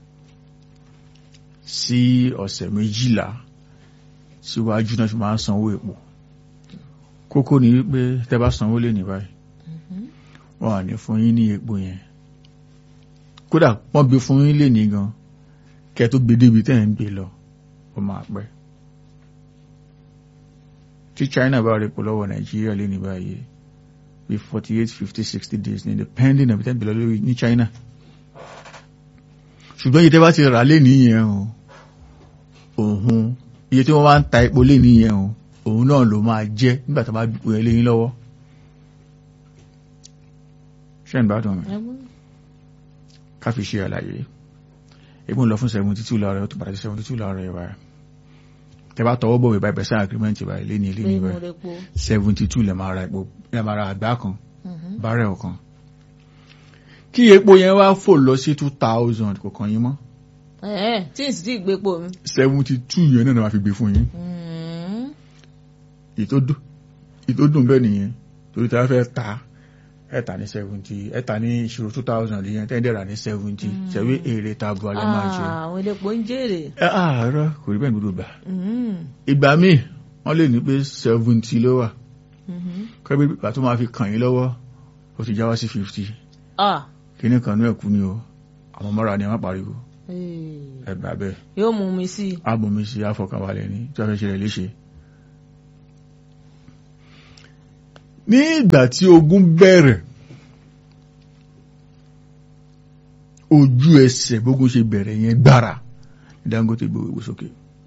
sí ọ̀sẹ̀ méjìlá síwájú náà fi máa ń sanwó epo kókó ni wípé tẹ́ bá sanwó lé ní báyìí wọ́n à ní fún yín ní epo yẹn kódà wọ́n gbé fún yín lé ní gan kẹ́ tó gbé débi tẹ́ ẹ̀ ń gbé lọ ó máa pẹ́ tí China bá rí epo lọ́wọ́ Nàìjíríà lé ní báyìí bí forty eight fifty sixty days ní depending on the time lórí ní China ṣùgbọ́n iye tẹ́ bá ti rà lé nìyẹn o òun iye tí wọ́n bá ń ta epo lé nìyẹn o òun náà ló máa jẹ́ nígbà tó bá gbé ẹ léyìn lọ́wọ́ ṣé ń bá dùn mí ká fi ṣe àlàyé epo ń lọ fún seventy two láàárọ̀ ó tún padà sí seventy two láàárọ̀ ẹ̀ báyìí tẹ́ bá tọwọ́ bọ̀wé báyìí pẹ̀sẹ̀ agreement báyìí lé ní ilé ní báyìí seventy two lè máa ra epo lè máa ra àgbá kan bárẹ̀ ọ̀kan kí epo yẹn wá fò lọ sí two thousand kò kàn yín mọ́ tí n sì ti gbé pò mi. seventy two yẹn náà ni wọ́n fi gbé fún yín ìtò dùn bẹ́ẹ̀ nìyẹn torí tí a fẹ́ ta ẹ̀ta ní seventy ẹ̀ta ní ìṣirò two thousand yẹn tẹ́ndẹ̀rà ní seventy ṣẹ̀wé èrè tabu alẹ́ máa ṣe. àwọn elépo ń jèrè. ẹ àárọ̀ kò rí bẹ́ẹ̀ gbọdọ̀ gbà. ìgbà míì wọ́n lè ní pé seventy ló wà kọ́bí ìgbà tó máa fi kàn yín lọ́wọ́ ó ti já wá sí fifty kíní kan ní ẹ̀kú ni o àwọn mọ́ra ni ẹ má pariwo Eh, ẹ gbà bẹ́ẹ̀ yóò mú mi sí i. ábùnmi sí àfọkànbalẹ̀ ní tí wọ́n fẹ́ ṣe rẹ̀ léṣe. ní ìgbà tí ogun bẹ̀rẹ̀ ojú ẹsẹ̀ bógun ṣe bẹ̀rẹ̀ yẹn gbára ní Dangote gbé owó sókè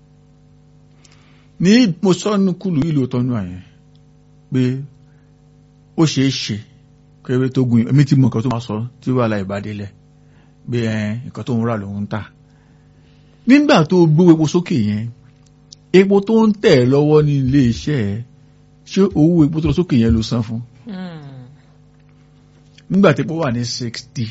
ní mo sọ́nù kùlù ìlú tọ́nú àyẹn pé ó ṣeé ṣe kẹ́rẹ́ tó gun èmi ti mọ nǹkan tó máa sọ tí wàhálà ìbádélẹ̀ bí ẹ nǹkan tó ń rà lòun ń tà nígbà tó gbé epo sókè yẹn epo tó ń tẹ̀ lọ́wọ́ ní ilé iṣẹ́ ẹ ṣé owó epo tó lọ sókè yẹn ló san fún Hmm. nígbà tí epo wà ní sixty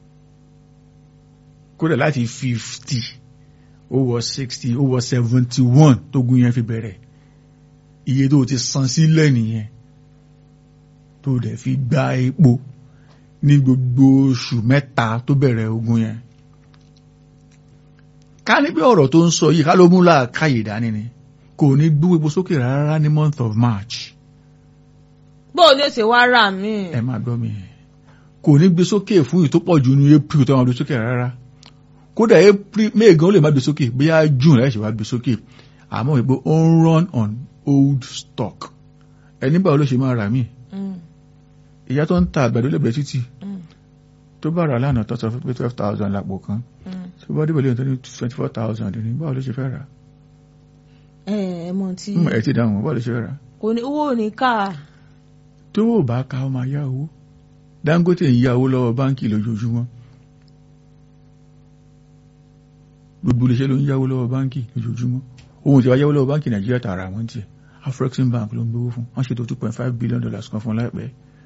kódà láti fifty ó wọ sixty ó wọ seventy one tó gun yẹn fi bẹ̀rẹ̀ iye tó ti san sílẹ̀ nìyẹn tó dẹ̀ fi gba epo ní gbogbo oṣù mẹ́ta tó bẹ̀rẹ̀ ogun yẹn ká ní bí ọ̀rọ̀ tó ń sọ yìí ká ló mú làákàyè dání ni kò ní gbé epo sókè rárá ní month of March bóò ni ó ṣe wá rà mí. ẹ máa gbọ́ mi kò ní gbé sókè fún ìtó pọ̀ jù ní April tó máa gbé sókè rárá kódà April May gan ó lè má gbé sókè bóyá June láì ṣe wá gbé sókè àmọ́ ìgbó ó ń run on old stock ẹni báwo ló ṣe máa rà mí Hmm. ìyá tó ń ta àgbàdo lẹ́gbẹ̀ẹ́ títì Hmm. tó bá rà lánàá tó sọ fún pé twelve thousand lápò kan Hmm. tó bá débẹ̀ lóyún tó ní twenty four thousand ní báwo ló ṣe fẹ́ rà ẹ ẹ mọ tí Hmm, ẹ ti dáhùn báwo ló ṣe fẹ́ rà kò ní owó ò ní ká tó o bá ka ọ máa yá owó Dangote ń yá owó lọ́wọ́ báńkì lójoojúmọ́ gbogbo iléeṣẹ́ ló ń yáwó lọ́wọ́ báńkì lójoojúmọ́ ohun tí wàá yáwó lọ́wọ́ báńkì Nàìjíríà tààrà àwọn tiẹ̀ Afrexim Bank ló ń gbowó fún wọ́n ṣètò two point five billion dollars kan fún láìpẹ́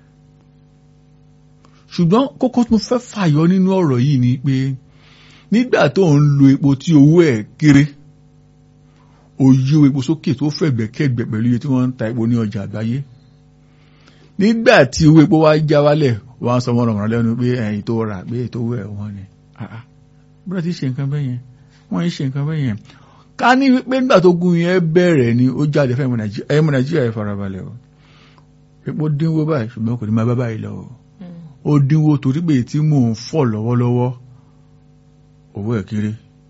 ṣùgbọ́n kókó tó fẹ́ fàyọ nínú ọ̀rọ̀ yìí ni pé nígbà tó ń lo epo tí owó ẹ̀ kéré òye epo sókè tó fẹ̀gbẹ́kẹ̀gbẹ́ pẹ̀lú iye tí wọ́n ń ta epo ní ọjà àgbáyé nígbà tí owó epo wá já wálẹ̀ wọ́n á sọ wọ́n rọ̀mọ̀rán lẹ́nu pé ẹ̀yìn tó rà pé ètò owó ẹ̀ wọ́n ni bọ́dọ̀ ti ṣe nǹkan bẹ́yẹn wọ́n ń ṣe nǹkan bẹ́yẹn ká ní pé nígbà tó gun yẹn bẹ̀rẹ̀ ni ó jáde fẹ́ ẹ̀mọ nàìjíríà ẹ̀ farabalẹ̀ o epo dínwó báyìí ṣùgbọ́n kò ní máa bá báyìí lọ o ó dínwó torí pé tí mò ń fọ̀ lọ́wọ́lọ́wọ́ owó ẹ̀ kéré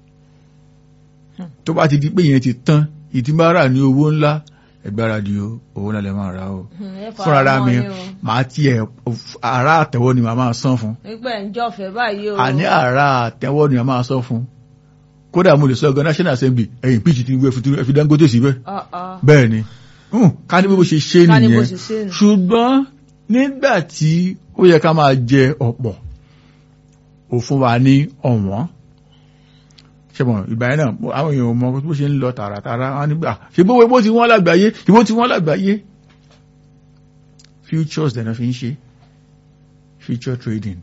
tó bá ti di pé yẹn ti tán ìtìmárà ní owó ńlá ẹgbáradì o owó náà lè máa ra o fúnra ara mi màá tiẹ̀ ara àtẹ̀wọ́ ni màá máa san fún nígbà ìjọfẹ báyìí o àní ara àtẹ̀wọ́ ni màá máa san fún kódà mo lè sọ ọgá national assembly ẹ̀yìn pitch ti wé ẹ fi Dangote síbẹ̀ bẹ́ẹ̀ ni ká ní bí mo ṣe ṣe nìyẹn ṣùgbọ́n nígbà tí ó yẹ ká máa jẹ ọ̀pọ̀ ò fún wa ní ọ̀wọ́n ṣẹ́bọ̀n ìgbà yẹn náà àwọn èèyàn mọ bó ṣe ń lọ tààràtàrà wọn nígbà ṣe bó bó ti wọ́n lágbàáyé ìbò ti wọ́n lágbàáyé futures dẹ̀nà fi ń ṣe future trading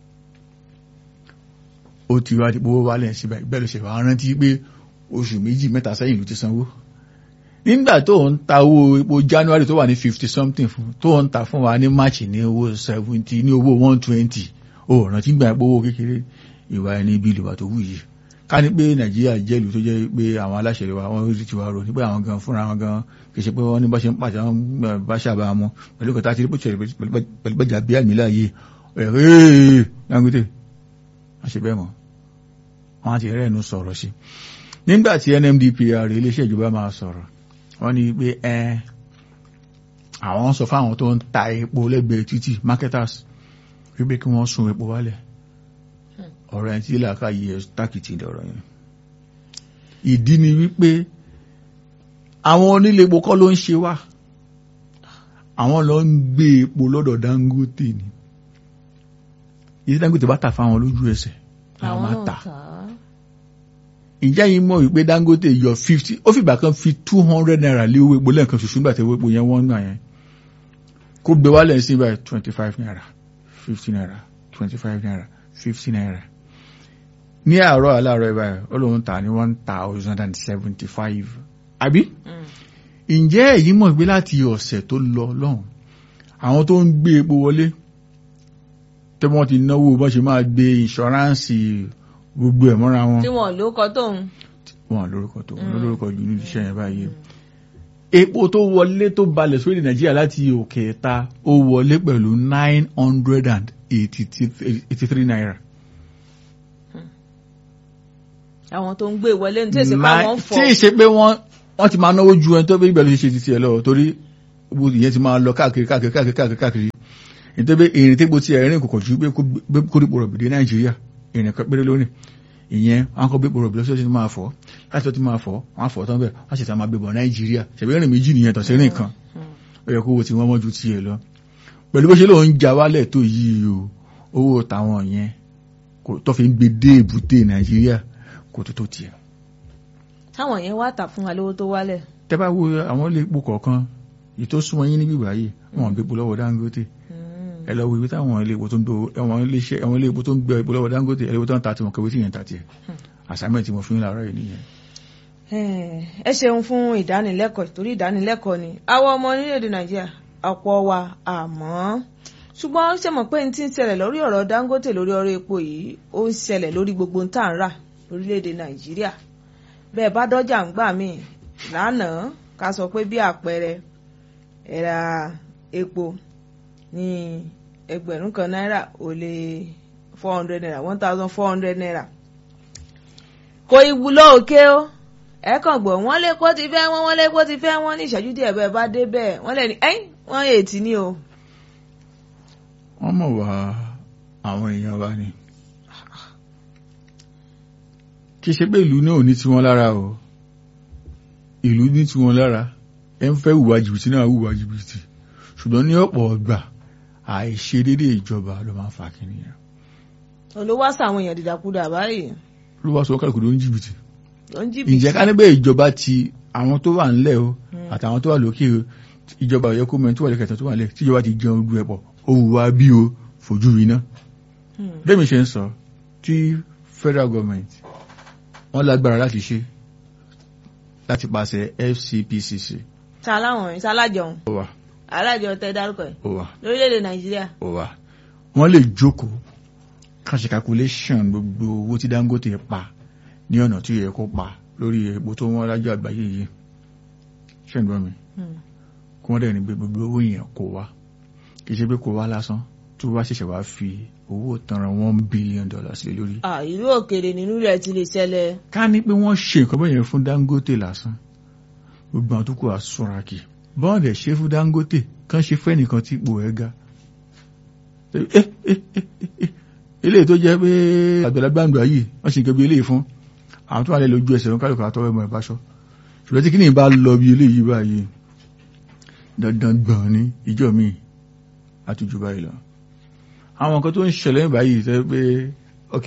ó ti wá dípò wálẹ̀ síbẹ̀ bẹ́ẹ̀ ló ṣe wá rántí pé oṣù méjì mẹ́ta sẹ́yìn ló ti sanwó nígbà tó ń ta owó epo January tó wà ní fifty something fún tó ń ta fún wa ní March ní owó seventy ní owó one twenty ó rántí gbà pé owó kékeré ìwà ẹni bí ìlú wa tó wù yìí ká ní pé nàìjíríà jẹ́ ìlú tó jẹ́ pé àwọn aláṣẹ wa wọ́n rí tiwa rò nígbà àwọn gan fúnra wọn gan kì í ṣe pé wọ́n ní bá ṣe ń pàṣẹ wọn bá ṣàbà wọn pẹ̀lú kọta àti pẹ̀lú pẹ̀lú gbẹ̀jà bí àmì láàyè ẹ̀rẹ́ Dangote wọ́n ṣe bẹ́ẹ̀ mọ́ wọ́n ti rẹ̀ ẹnu sọ̀rọ̀ sí nígbà tí NMDPR iléeṣẹ́ ìjọba máa sọ̀rọ̀ wọ́n ní pé ẹ àwọn sọ fáwọn tó ń ta epo lẹ́gbẹ̀ẹ́ títì marketers wípé kí wọ́n sun epo wálẹ̀ ọ̀rọ̀ ẹ̀ tí làákà yí ẹ tákìtì lọ́rọ̀ yẹn ìdí ni wípé àwọn onílé epo kọ́ ló ń ṣe wá àwọn lọ ń gbé epo lọ́dọ̀ Dangote ni ìdí Dangote bá tà fáwọn lójú ẹsẹ̀ làwọn máa tà ìjà yìí mọ̀ wípé Dangote yọ fifty ó fìgbà kan fi two hundred naira lé owó epo lẹ́ẹ̀kan ṣoṣo nígbà tí owó epo yẹn wọ́n gbà yẹn kó gbé wálẹ̀ sí báyìí twenty five naira fifty naira twenty five naira fifty naira ní àárọ̀ aláàárọ̀ ìbáyìí ó lóun tà ní one thousand and seventy five àbí ǹjẹ́ èyí mọ̀ gbé láti ọ̀sẹ̀ tó lọ lọ́hùn àwọn tó ń gbé epo wọlé tí wọ́n ti náwó bọ́n ṣe máa gbé ìṣọ́ránsì gbogbo ẹ̀ mọ́ra wọn. tí wọn lórúkọ tóun. wọn lórúkọ tó wọn lórúkọ jù ní iṣẹ́ yẹn báyìí. epo tó wọlé tó balẹ̀ sórí nàìjíríà láti òkè ẹ̀ta ó wọlé pẹ̀lú nine hundred and eighty three naira àwọn tó ń gbé wọlé ní tí èsì pa Láì- wọn fọ tí ì ṣe pé wọ́n wọ́n ti máa náwó ju ẹni tó bí ìgbà ló ṣe ṣe ti tiẹ̀ lọ torí owó ìyẹn ti máa lọ káàkiri káàkiri káàkiri káàkiri káàkiri nítorí pé ìrìn tí gbó ti ẹ̀rín kò kọ̀ ju pé kó gbé- kó dípò rọ̀bì dé nàìjíríà ìrìn kan péré lónìí ìyẹn wọn kọ́ gbépo rọ̀bì lọ́sọ̀tì máa fọ́ láti tó ti máa fọ́ wọn á fọ́ tán bẹ́ẹ̀ wọ́n sì ta máa gbébọ̀ nàìjíríà ṣẹ̀bí ìrìn méjì nìyẹn tọ̀sí ìrìn kan ó yẹ kó owó tí wọ́n mọ́ ju tiẹ̀ lọ pẹ̀lú bó ṣe lóun já wálẹ̀ tó yìí o owó táwọn yẹn kò tó fi ń gbé dé èbúté nàìjíríà kò tó tó tiẹ̀ táwọn yẹn wá tà fún wa lówó tó wálẹ̀ tẹ́ bá wo àwọn ilé epo kọ̀ọ̀kan èyí tó súnmọ́ yín níbí báyìí wọn ò gbé epo lọ́wọ́ Dangote ẹ lọ wo ibi táwọn ilé epo tó ń do àwọn ilé iṣẹ́ àwọn ilé epo tó ń gbé epo lọ́wọ́ Dangote ẹ lọ wo tó ń ta tiwọn kẹwé tí yẹn ta tiẹ̀ assignment tí mo fún yín láàárọ̀ yìí nìyẹn. ẹ ṣeun fún ìdánilẹ́kọ̀ọ́ torí ìdánilẹ́kọ̀ọ́ ni àwọn ọmọ orílẹ̀-èdè nàìjíríà ọ̀pọ̀ wa àmọ́ ṣùgbọ́n ṣe mọ̀ pé n ti ń ṣẹlẹ̀ lórí ọ̀rọ̀ Dangote lórí ọ̀rọ̀ epo yìí ó ń ṣẹlẹ̀ lórí gbogbo ń tà ń rà lórílẹ̀-èdè nàìjíríà bẹ́ẹ̀ bá dọ́jà ń gbà míì lánàá ká sọ pé bí àpẹẹrẹ ẹ̀rà epo ní ẹgbẹ̀rún kan náírà ó lé four hundred naira one thousand four hundred naira kò ìwúlò òkè o ẹ kàn gbọ́ wọ́n lé kó ti fẹ́ wọ́n wọ́n lé kó ti fẹ́ wọ́n ní ìṣẹ́jú díẹ̀ bẹ́ẹ̀ bá dé bẹ́ẹ̀ wọ́n lè ní ẹ́yìn wọ́n ètí ní o. wọ́n mọ̀ wá àwọn èèyàn wa ni kì í ṣe pé ìlú náà ò ní tiwọn lára o ìlú ní tiwọn lára ẹ ń fẹ́ hùwà jìbìtì náà hùwà jìbìtì ṣùgbọ́n ní ọ̀pọ̀ ọgbà àìṣedédé ìjọba ló máa ń fa kìnìyàn olówó àṣà àwọn èèyàn dìdàkudà báyìí ló wá sọ kálukú ló ń jìbìtì ló ń jìbìtì. ǹjẹ́ ká níbẹ̀ ìjọba ti àwọn tó wà ńlẹ̀ o àtàwọn tó wà lókè o ìjọba ọ̀yọ́ kó mẹ́rin tó wà lẹ́kẹ̀tàn tó wà lẹ̀ tíjọba ti jẹun ojú ẹ̀pọ̀ ó wù wá bí o fojú rí ná. bẹ́ẹ̀ mi ṣe ń sọ tí federal government wọ́n lágbára láti ṣe láti pàṣẹ FCPCC ta láwọn ọ̀rìn sálájọun ó wà alájọ tẹ dárúkọ ẹ ó wà lórílẹ̀‐èdè nàìjíríà. ó wà wọ́n lè jókòó kàn ṣe calculation gbogbo owó tí Dangote pa ní ọ̀nà tí ó yẹ kó pa lórí epo tó wọ́n lájọ́ àgbáyé yìí ṣé ń gbọ́ mi kí wọ́n dẹ̀ ní pé gbogbo owó yẹn kó wá kì í ṣe pé kó wá lásán tó wá ṣẹ̀ṣẹ̀ wá fi owó tanran one billion dollars lé lórí. à ìlú òkèèrè nínú rẹ̀ ti lè ṣẹlẹ̀. ká ní pé wọ́n ṣe nǹkan bẹ́ẹ̀ yẹn fún Dangote lásán gbogbo àwọn tó kù àsọ̀ra kì bọ́n dẹ̀ ṣe fún Dangote kán ṣe fẹ́ nìkan tí ipò ẹ̀ ga. eléyìí tó jẹ́ pé àgbàlagbà àgbà yìí wọ́n ṣe nǹkan bí eléyìí fún àwọn tó wà lẹ́lẹ́ ojú ẹsẹ̀ wọn kálukú àtọwọ́ ẹ̀mọ́ ìbáṣọ ṣùgbọ́n tí kí ni ìbá lọ bí eléyìí báyìí dandan gbọ̀n ní ìjọ mi àtújù báyìí lọ àwọn nǹkan tó ń ṣẹlẹ̀ báyìí tẹ́ pé ok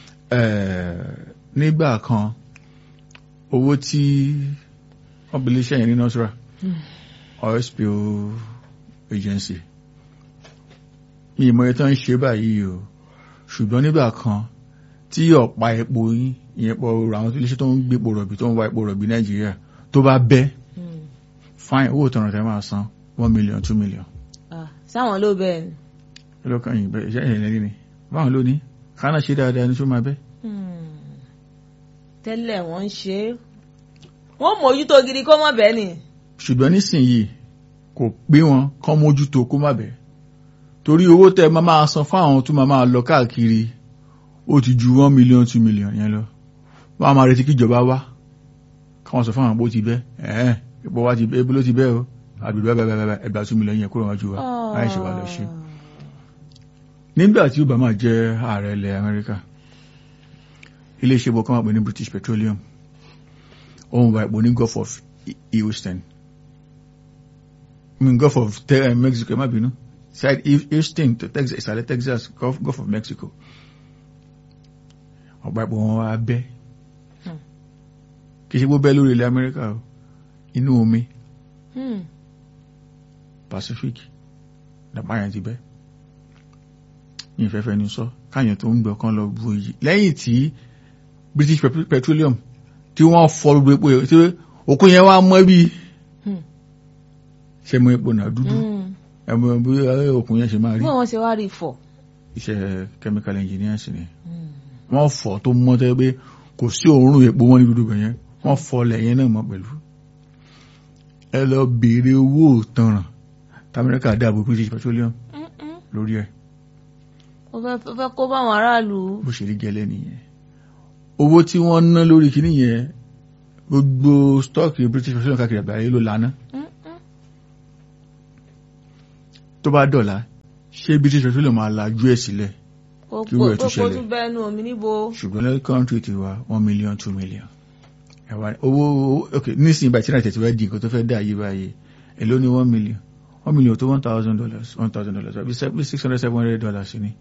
nígbà kan owó tí wọ́n bí iléeṣẹ́ yẹn ní nọ́sírà oil spill agency mi ìmọ̀ ẹ̀ tán ń ṣe báyìí o ṣùgbọ́n nígbà kan tí ọ̀pá epo yín ìyẹn pọ̀ àwọn tó iléeṣẹ́ tó ń gbé epo rọ̀bì tó ń wá epo rọ̀bì nàìjíríà tó bá bẹ́ fine owó tọrọ tẹ máa san one million two million. sáwọn ló bẹ́ẹ̀ ni. ẹlọ́kàn yìí bẹ́ẹ̀ iṣẹ́ ìyẹn lẹ́ni ni báwọn ló ní kánà ṣe dáadáa ní tó máa bẹ́. tẹ́lẹ̀ wọ́n ń ṣe é wọ́n mójútó gidi kó mọ̀ bẹ́ẹ̀ ni. ṣùgbọ́n nísìnyìí kò pé wọn kán mójútó kó má bẹ́ẹ̀ torí owó tẹ máa máa san fún àwọn tó máa máa lọ káàkiri ó ti ju one million two million yẹn lọ wọ́n á máa retí kíjọba wá káwọn sọ fún àwọn bó ti bẹ́ ẹ̀ẹ́ ipò wa ti bẹ́ ebi ló ti bẹ́ o àbìbẹ́ bẹ́ẹ̀ ẹgbà two million yẹn kúrò wájú wa láì ṣe wà lọ ṣe. nígbà tí Obama jẹ́ ààrẹ ilẹ̀ Amẹ́ríkà iléeṣẹ́ bọ̀ kọ́mọ̀ pé ní British Petroleum òun wà ipò ní Gulf of Houston I mean Gulf of Mexico ẹ má bínú side Houston to Texas ìsàlẹ̀ Texas Gulf, Gulf of Mexico ọ̀pá ipò wọn wá bẹ́ kì í ṣe gbó bẹ́ lórí ilẹ̀ Amẹ́ríkà o inú omi Pacific dàpá yẹn ti bẹ́ ní ìfẹ́fẹ́ ní sọ káyàn tó ń gbọ́ kan lọ bu èyí lẹ́yìn tí British Petroleum tí wọ́n fọ gbogbo epo yẹn tí òkú yẹn wá mọ́ bí ṣe mọ epo náà dúdú ẹmọ bí òkun yẹn ṣe máa rí. bí wọ́n ṣe wá rí fọ̀. iṣẹ́ chemical engineers ni wọ́n fọ̀ tó mọ́ tẹ́ pé kò sí òórùn epo wọn ní dúdú bẹ̀yẹn wọ́n fọ̀ lẹ́yìn náà mọ́ pẹ̀lú. ẹ lọ béèrè owó ìtanràn tamẹ́ríkà dáàbò British Petroleum lórí ẹ̀. ó fẹ́ kó bá àwọn aráàlú. bó ṣe rí gẹ́lẹ́ nìyẹn owó tí wọ́n ná lórí kíní yẹn gbogbo stọ́ọ̀kì British petroleum káàkiri àgbáyé ló lana tó bá dọ̀la ṣé British petroleum máa lajú ẹ̀ sílẹ̀ Kí wọ́n ẹ̀ tún kókó ṣẹlẹ̀. tún bẹ́ẹ̀ nu omi níbo. ṣùgbọ́n lẹ́yìn kọ́ńtì ti wa one million two million ẹ̀wà owó ok nísìnyí báyìí tí náà tẹ̀síwájú di nǹkan tó fẹ́ dá yé báyìí èló ni one million one million tó one thousand dollars one thousand dollars àbí se- bí six hundred seven hundred dollars ni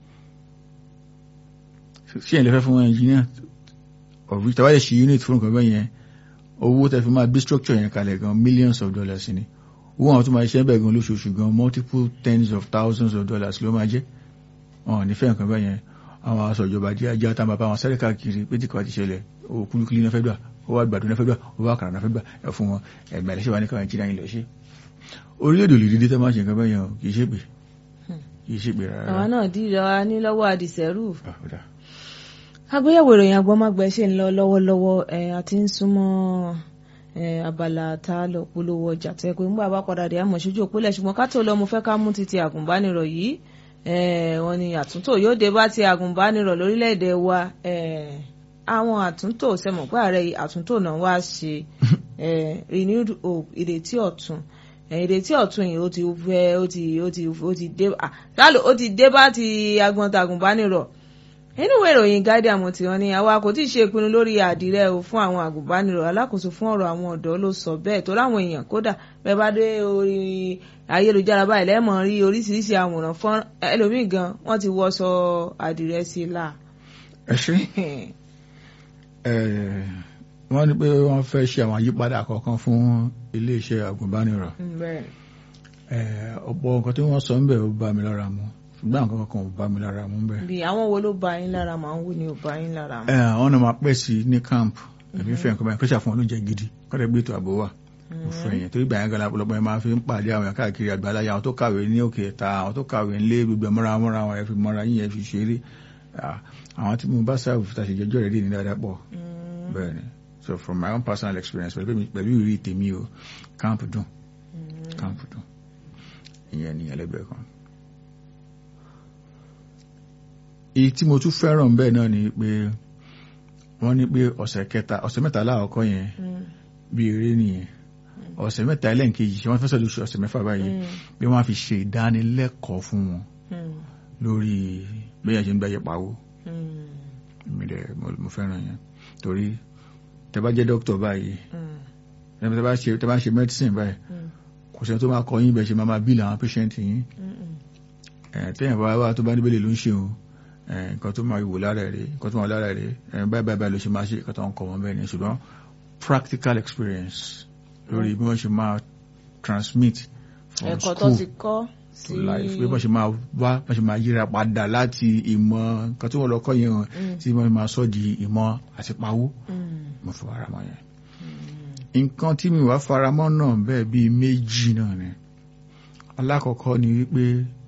ṣé ẹ̀ lè fẹ́ fún wọn engineer ọ̀rí tàbá lè ṣe unit fún nǹkan bẹ́ẹ̀ yẹn owó tẹ fi máa bí structure yẹn kalẹ̀ gan millions of dollars ni owó àwọn tó máa ṣe bẹ́ẹ̀ gan lóṣooṣù gan multiple tens of thousands of dollars ló máa jẹ́ wọn ò ní fẹ́ nǹkan bẹ́ẹ̀ yẹn àwọn aṣọ ìjọba jẹ́ ajá tá bàbá wọn sáré káàkiri pé tí kò bá ti ṣẹlẹ̀ owó kúlúkúlú náà fẹ́ gbà owó àgbàdo náà fẹ́ gbà owó àkàrà náà fẹ́ gbà ẹ fún wọn ẹgbẹ́ ẹlẹ́ṣẹ̀ wa ní káwọn ìjìnlẹ̀ yìí lọ ṣe orílẹ̀-èdè olè dídí tẹ́ máa ṣe nǹkan bẹ́ẹ̀ yẹn o kì í ṣe pé kì í ṣe pé rárá àwa náà dìrọ̀ ní lọ́wọ́ àdìsẹ́rù. Ah, ó dà. àgbéyẹ̀wò ìròyìn agbọ́mágbẹ́ ṣe ń lọ lọ́wọ́lọ́wọ́ ẹ̀ àti ń súnmọ́ ẹ̀ abala tá a lọ polówó ọjà tẹ́ pé ńgbà bá padà dé àmọ̀ ṣojú òpólẹ̀ ṣùgbọ́n ká tó lọ mo fẹ́ ká mú títí àgùnbánirọ̀ yìí ẹ̀ wọ́n ní àtúntò yóò dé bá ti àgùnbánirọ̀ lórílẹ̀‐èdè wa ẹ̀ àwọn àtúntò sẹ́mọ̀ pé ààrẹ yìí àtúntò náà wá ṣe ẹ̀ renewed hope ìrètí ọ̀tun ẹ̀ ìrètí ọ̀tun yìí ó ti fẹ́ ó ti ó ti ó ti dé ah, ṣáàlù ó ti dé bá ti agbọ̀ntàgùnbánirọ̀ nínú ìwé ìròyìn guardian mo ti hàn ní àwa kò tí ì ṣe ìpinnu lórí àdìrẹ o fún àwọn àgùnbánirọ̀ alákòóso fún ọ̀rọ̀ àwọn ọ̀dọ́ ló sọ bẹ́ẹ̀ tó láwọn èèyàn kódà bẹ́ẹ̀ bá dé orí ayélujára báyìí lẹ́mọ̀ rí oríṣiríṣi àwòrán fún ẹlòmíì gan wọ́n ti wọṣọ àdìrẹ sí i la. ẹ ṣe ẹ wọ́n ní pé wọ́n fẹ́ ṣe àwọn àyípadà kọ̀ọ̀kan fún iléeṣẹ́ àgùnbánirọ̀ bẹ́ẹ̀ ẹ ọ̀pọ̀ nǹkan tí wọ́n sọ ń bẹ̀ ó bá mi lára mu ṣùgbọ́n àwọn kankan ò bá mi lára mu ń bẹ̀. bí àwọn wo ló bá yín lára màá ń wò ní ò bá yín lára mu. ẹ àwọn náà máa pẹ́ sí ní camp ẹ̀mí fẹ́ nǹkan báyìí kọ́ṣà fún wọn lóúnjẹ gidi kọ́dẹ̀ gbé ètò ààbò wà mo fẹ́ yẹn torí gbàyàn gan lọ́pọ̀lọpọ̀ yẹn máa fi ń pàdé àwọn èèyàn káàkiri àgbáláyà àwọn tó kàwé ní òkè ẹ̀ta àwọn tó kàwé ńlé gbogbo mọ́ra mọ́ra àwọn ẹ̀ fi mọ́ra yín yẹn fi ṣeré Ah, àwọn tí mo bá sáàbù fi tàṣe jẹjọ́ rẹ̀ dì ní dáadáa pọ̀ bẹ́ẹ̀ ni so from my own personal experience pẹ̀lú mi- pẹ̀lú ìrírí tèmi o camp dùn camp dùn ìyẹn ní ẹlẹ́gbẹ̀ẹ́ kan. èyí tí mo tún fẹ́ràn bẹ́ẹ̀ náà ni pé wọ́n ní pé ọ̀sẹ̀ kẹta ọ̀sẹ̀ mẹ́ta láàkọ́ yẹn bí eré nìyẹn ọ̀sẹ̀ mẹ́ta ẹlẹ́ǹkejì ṣe wọ́n fẹ́ sọ̀rọ̀ ọ̀sẹ̀ mẹ́fà báyìí pé wọ́n á fi ṣe ìdánilẹ́kọ̀ọ́ fún wọn lórí bẹ́ẹ̀ ṣe ń gbáyé pawó èmi dẹ̀ mo- mo fẹ́ràn yẹn torí tẹ bá jẹ́ dókítà báyìí tẹ bá ṣe tẹ bá ṣe medicine báyìí kò sẹ́ni tó máa kọ yín bẹ́ẹ̀ ṣe máa máa bíìlì àwọn patient yín ẹ̀ tẹ́yìn bá wá tó bá níbẹ̀lẹ̀ ló ń ṣe o ẹ̀ nǹkan tó máa wò lára rẹ̀ nǹkan tó máa wò lára rẹ̀ ẹ̀ báyìí báyìí báyìí ló ṣe máa ṣe nǹkan tó ń kọ́ wọn bẹ́ẹ̀ ni ṣùgbọ́n practical experience lórí bí wọ́n ṣe máa transmit from ẹ̀kọ́ tó school ti kọ́ to sí life bí wọ́n ṣe máa wá wọ́n ṣe máa yíra padà láti ìmọ̀ nǹkan tí wọ́n lọ kọ́ yẹn hàn tí wọ́n máa sọ di ìmọ̀ àti pawó Mm. mo fi ara mọ́ yẹn. nǹkan tí mi wá faramọ́ náà bẹ́ẹ̀ bíi méjì náà ni alákọ̀ọ́kọ́ ni wípé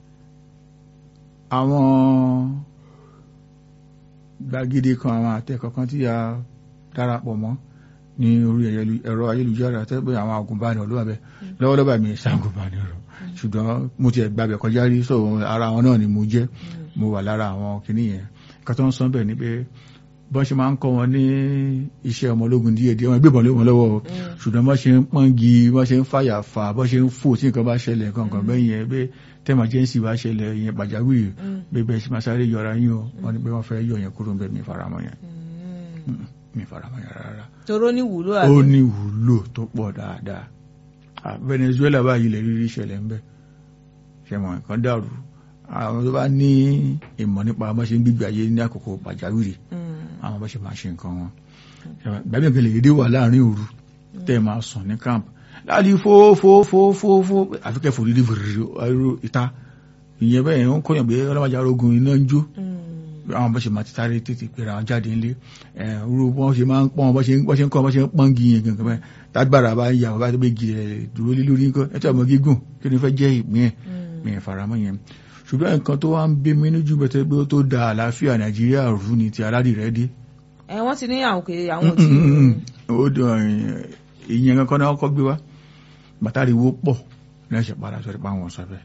àwọn gbàgede kan àwọn àtẹ̀kọ̀ kan tí a darapọ̀ mọ́ ní orí ẹ̀yẹlu- ẹ̀rọ ayélujára tẹ́ pé àwọn agùnbánirọ̀ ló wà bẹ́ẹ̀ lọ́wọ́lọ́wọ́ mi ṣàgùnbánirọ̀ ṣùgbọ́n mo ti ẹ̀gbàbẹ̀ kọjá rí so ara wọn náà ni mo jẹ́ mo wà lára àwọn kìíní yẹn nǹkan tó ń sọ bẹ́ẹ̀ ni pé bọ́n ṣe máa ń kọ́ wọn ní iṣẹ́ ọmọ ológun díẹ̀ díẹ̀ wọn gbébọn lé wọn lọ́wọ́ o. ṣùgbọ́n bọ́n ṣe ń pọ́ngi bọ́n ṣe ń fàyà fà bọ́n ṣe ń fò tí nǹkan bá ṣẹlẹ̀ kankan bẹ́ẹ̀ yẹn pé tẹ́màjẹ́nsì bá ṣẹlẹ̀ yẹn pàjáwìrì pé bẹ́ẹ̀ ṣe máa sáré yọra yín o wọ́n ní pé wọ́n fẹ́ yọ yẹn kúrò ń bẹ́ẹ̀ mi faramọ́ yẹn Mm. mi faramọ́ yẹn rárá toró ní wúlò ó àbí. ní ìwúlò tó pọ̀ dáadáa Ah, Venezuela báyìí lè rírí ìṣẹ̀lẹ̀ ń bẹ ṣe mọ̀ nǹkan dàrú àwọn tó bá ní ìmọ̀ nípa bá ṣe ń gbígbé ayé ní àkókò pàjáwìrì Mm. àwọn bá ṣe máa ṣe nǹkan wọn gbàgbé nǹkan lè dédé wà láàrin òru tẹ́ ẹ máa sùn ní camp láti fófófófófó àfikẹ́ fòdìdí fòdìdí ìta ìyẹn bẹ́ẹ̀ ń kọ́yàn pé ọlọ́mọdé arógun iná ń jó Mm. àwọn bó ṣe máa ti sáré tètè pèrè àwọn jáde ńlé ẹ̀rú wọ́n ṣe máa ń pọ́n bó ṣe ń bó ṣe ń kọ́ bó ṣe ń pọ́n gi yẹn gangan bẹ́ẹ̀ tágbára bá yà wọ́n bá tó bẹ́ gi rẹ̀ dúró lé lórí nǹkan ẹ̀tọ́ ọmọ gígùn kí ni fẹ́ jẹ́ ìpín ẹ̀ mi ẹ̀ faramọ́ yẹn ṣùgbọ́n nǹkan tó wá ń bí mi níjú bẹ́tẹ́ pé ó tó da àlàáfíà nàìjíríà rú ni ti aládìrẹ́ dé ẹ wọ́n ti ní àwọn òkè àwọn tí. ó dùn ìyẹn kankan náà kọ́ gbé wá bàtàríwó pọ̀ lẹ́sẹ̀ padà sọ́dọ̀ pa àwọn sọ́fẹ́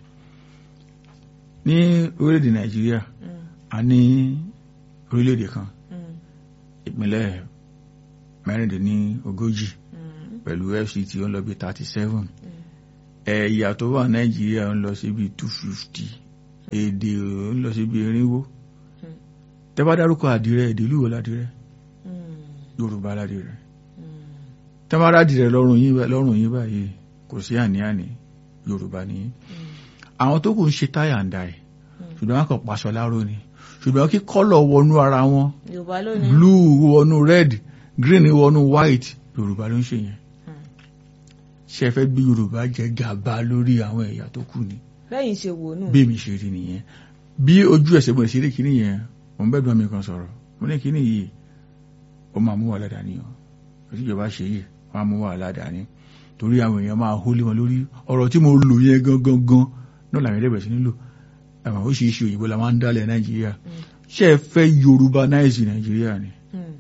ní orílẹ̀-èdè nàìjíríà Mm. a ní orílẹ̀-èdè kan Mm. ìpínlẹ̀ mẹ́rìndínlógójì Mm. pẹ̀lú fct ó ń lọ bí thirty seven ẹ̀yà tó wà nàìjíríà ń lọ sí bí two fifty èdè ó ń lọ sí bí irinwó Hmm. tẹ́ bá dárúkọ àdìrẹ èdè ìlú wo ládìrẹ Mm. yorùbá ládìrẹ Mm. tẹ́ bá rádìrẹ lọ́rùn yín bá- lọ́rùn yín báyìí kò sí àní-àní yorùbá nìyí Mm. àwọn tó kù ń ṣe táyà ń da ẹ̀ Hmm. ṣùgbọ́n wọn kàn paṣọ láró ni ṣùgbọ́n kí kọ́lọ̀ wọnú ara wọn Yorùbá lónìí. blue wọnú red green wọnú white yorùbá ló ń ṣe yẹn Hmm. ṣe fẹ́ bí yorùbá jẹ gàba lórí àwọn ẹ̀yà tó kù ni Bẹ́yìn ṣe wò nù. bí mi ṣe rí nìyẹn bí ojú ẹsẹ̀ mo lè ṣe rí kíní yẹn mo ń bẹ́ẹ̀ dùn mí kan sọ̀rọ̀ mo ní kíní yìí ó máa mú wàhálà dání o òtí ìjọba ṣe yìí wọ́n á mú wàhálà dání torí àwọn èèyàn máa hólé wọn lórí ọ̀rọ̀ tí mo lò yẹn gangan gan náà làwọn ẹlẹ́bẹ̀ẹ́ sí nílò àwọn oríṣiríṣi òyìnbó la máa ń dálẹ̀ nàìjíríà ṣé ẹ fẹ́ yorùbá náìsì nàìjíríà ni Mm.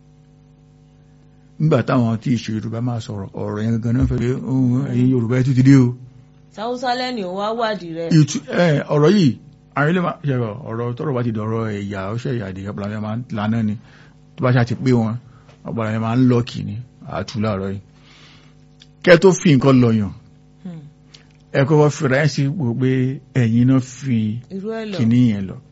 nígbà táwọn tí ìṣe yorùbá máa sọ̀rọ̀ ọ̀rọ̀ yẹn gangan náà fẹ́ pé ohun ẹ̀yin yorùbá ẹ̀ tún ti dé o Sáwúsá lẹ́ni ò wá wádìí rẹ̀. ìtú ẹ ọ̀rọ̀ yìí àwọn ilé máa ṣe ọ̀rọ̀ tọ́rọ̀ bá ti dọ̀rọ̀ ẹ̀yà ọṣẹ ìyá àdìyẹ ọpọlọ yẹn máa ń lana ni tó bá ṣe ti pé wọn ọpọlọ yẹn máa ń lọkì ní àtú láàárọ̀ yìí kẹ tó fi nǹkan lọyàn Mm. ẹ kọ́kọ́ fìrà ẹ sí wò pé ẹ̀yin náà fi Irú ẹ̀ lọ. kìíní yẹn lọ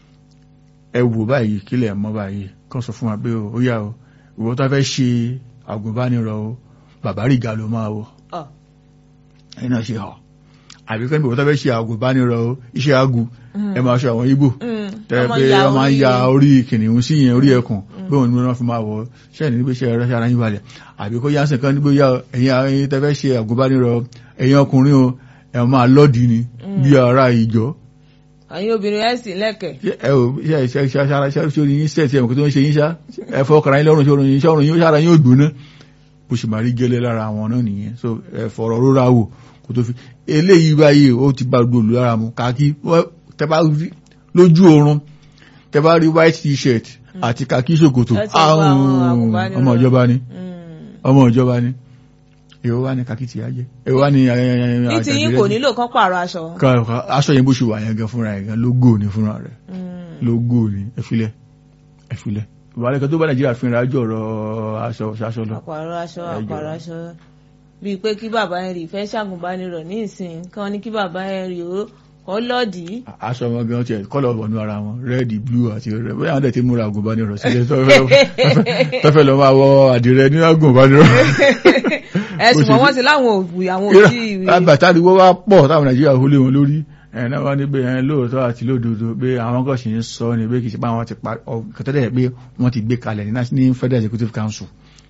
ẹ wò báyìí kílẹ̀ mọ́ báyìí kàn sọ fún wa pé ó yá o ìwọ tó fẹ́ ṣe àgùnbánirọ̀ o bàbá rìgà ló máa wọ̀ Ọ̀. ẹ̀yin náà ṣe hàn àbí kẹ́ni ìwọ tó fẹ́ ṣe àgùnbánirọ̀ o iṣẹ́ agu Mm. ẹ máa ṣe àwọn Ìgbò Mm. tẹ́ Ọmọ pé ya wọ́n máa ń orí- ya orí kìnìún sí yẹn orí ẹkùn bí òun ni wọ́n fi máa wọ̀ ṣẹ́ni níbi iṣẹ́ rẹ̀ ṣára yín balẹ̀ àbí kó yánsìn kan níbi yá ẹ̀yin ẹ̀yin tẹ́ fẹ́ ṣe àgùnbánirọ̀ ẹ̀yin ọkùnrin o ẹ̀ máa lọ́ọ̀dì ni bí ara ìjọ Àyìn obìnrin ẹ̀ sì lẹ́kẹ̀. ẹ ò ṣe ṣe ṣe ṣara ṣe ṣe orin yín sẹ́ẹ̀tì ẹ̀mọ̀ kí tó ń ṣe yín ṣá ẹ fọ́ ọkàrà yín lọ́rùn ṣe orin yín ṣá orin yín ṣára yín ò gbóná bó ṣe máa rí gẹ́lẹ́ lára àwọn náà nìyẹn so ẹ fọ̀rọ̀ rórá wò kó tó fi eléyìí báyìí ó ti bá gbòòlù lára mu kàkí wọ́n- tẹ bá rí lójú oorun tẹ bá rí white t-shirt àti kàkí ṣòkòtò Ẹ ti wá àwọn àrùn àgùnbánirọ̀. ọmọ ìjọba ni Mm. ọmọ ìjọba ni èwo wá ní kàkí tìyà jẹ èwo wá ní Ní ti yín kò nílò kán pààrọ̀ aṣọ. aṣọ yẹn bó ṣe wà yẹn gan fúnra yẹn gan lógò ní fúnra rẹ̀ Mm. lógó ni ẹfilẹ ẹfilẹ ìwàlẹ̀ kan tó bá nàìjíríà fi ìrìnàjò ọ̀rọ̀ aṣọ ṣaṣọ lọ àpàrọ̀ aṣọ Ẹ jọ̀ọ́. àpàrọ̀ aṣọ bíi pé kí bàbá Henry fẹ́ ṣàgùnbánirọ̀ ní ìsìn kán ní kí bàbá Henry ó kọ́ lọ́ọ̀dì. aṣọ wọn gan tiẹ̀ kọ́lọ̀ wọnú ara wọn rẹ́ẹ̀dì blue àti rẹ̀ bóyá àwọn dẹ̀ ti múra àgùnbánirọ̀ sílẹ̀ tó fẹ́- fẹ́- tó fẹ́ lọ máa wọ àdìrẹ ní àgùnbánirọ̀ ẹ̀sùn Bó ṣe mọ́ wọ́n ti láwọn òbí àwọn òbí ìwé. àgbàtàdìwọ́ wá pọ̀ táwọn nàìjíríà hólé wọn lórí ẹ̀ náà wá ní pé ẹ̀ lóòótọ́ àti lódodo pé àwọn kan sì ń sọ ní pé kì í ṣe pé àwọn ti pa kẹtẹ́lẹ̀ pé wọ́n ti gbé kalẹ̀ ní nas- ní federal executive council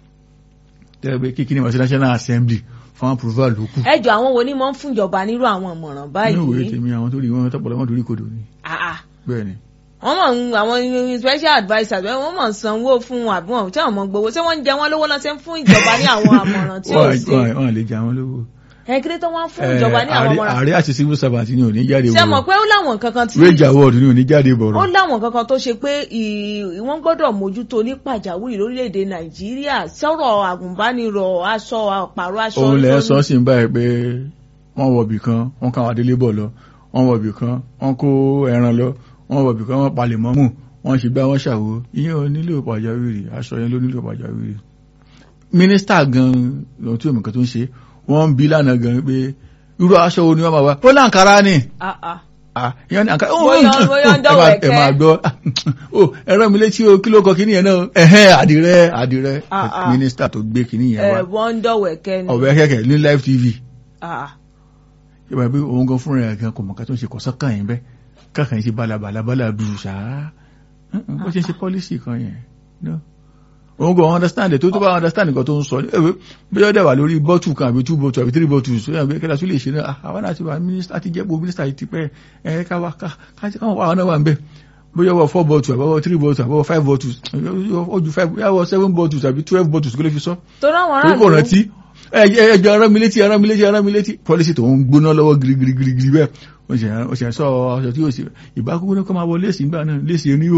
tẹ́lẹ̀ pé kíkí ni wọ́n sí national assembly fún approval ló kù ẹjọ́ àwọn wo ni mo ń fún ìjọba nírú àwọn ìmọ̀ràn ní òwe báyìí. tèmi àwọn tó rí wọn tọpọlọ wọn torí kodò ni Ah, ah. bẹ́ẹ̀ ni wọ́n mọ̀ ń àwọn special adviser bẹ́ẹ̀ wọ́n mọ̀ ń sanwó fún wọn àbí wọn tí àwọn mọ̀ gbowó ṣé wọ́n ń jẹ wọ́n lówó lọ́sẹ̀ ń fún ìjọba ní àwọn àmọ̀ràn tí ò wọ́n ṣe. wọ́n- wọ́n lè jẹ àwọn lówó ẹ̀kírí tó wọ́n fún ìjọba ní àwọn ààrẹ- àmọ̀ràn. ààrẹ àti civil servant ni ò ní jáde ṣé mọ̀ bọ̀rọ̀ pé ó láwọn kankan tí wage award ni ò ní jáde ó bọ̀rọ̀ láwọn kankan tó ṣe pé ì- wọ́n gbọ́dọ̀ mójútó ní pàjáwìrì lórílẹ̀‐èdè nàìjíríà sọ̀rọ̀ àgùnbánirọ̀ aṣọ àpàrọ̀ aṣọ òun lẹ́ lórí- sọ sí báyìí pé wọ́n wọ̀bì kan wọ́n káwọn adélé bọ̀ lọ wọ́n wọ̀bì kan wọ́n kó ẹran lọ wọ́n wọ̀bì kan wọ́n palẹ̀ mọ́mù wọ́n ṣe gbá wọ́n ṣàwo ìyẹn ò nílò pàjáwìrì aṣọ yẹn ló nílò pàjáwìrì mínísítà gan lóhun tí òmìnkan tó ń ṣe wọ́n ń bi lánàá gan pé irú aṣọ wo ni wọ́n máa wá ó láǹkárá ni Ah, ah. Ah, ìyẹn ní àǹkárá Bóyá- bóyá ń dọ̀wọ̀ ẹ ẹ̀kẹ́. máa gbọ́ ó ẹ̀rọ mi létí o kí ló kọ kíní yẹn náà ẹ̀hẹ́n àdìrẹ àdìrẹ Ah, ah. mínísítà tó gbé kíní yẹn wá ẹ̀ wọ́n ń dọ̀wẹ̀kẹ́ ni. ọ̀bẹ kẹ̀kẹ́ ní live tv Ah, ah. yóò bá bí òun gan fúnra ẹ̀ gan kò mọ̀ ká tó ń ṣe kọ̀sán kàn yín bẹ́ káàkiri ṣe balabala bala dùn ṣáá bó ṣe ń ṣe pọ́lísì kan yẹn no. òun gan understand it tó tó bá understand nǹkan tó ń sọ ẹ̀wẹ̀ bí ó dẹ̀ wà lórí bọ́tù kan àbí two bọ́tù àbí three bọ́tù so yàn bí kẹ́lá tó lè ṣe náà ah, àwọn náà ti wà mínísítà ti jẹ́pọ̀ mínísítà yìí ti pẹ́ ẹ̀ ká wá ká ká káwọn àwọn náà wà ń bẹ̀ bóyá wọ four bọ́tù àbọ̀wọ̀ three bọ́tù àbọ̀wọ̀ five bọ́tù ó ju five bóyá wọ seven bọ́tù àbí twelve bọ́tù kí ló fi sọ torí àwọn torí kò aráàlú rántí ẹjọ ẹran mi létí ẹran mi létí ẹran mi létí pọlísì tó ń gbóná lọ́wọ́ girigirigiri bẹ́ẹ̀ ó ṣe ó ṣe sọ ọṣọ tí ó ṣe ìbákúgbóná kọ́ máa wọ léèsì ńgbà náà léèsì oníhò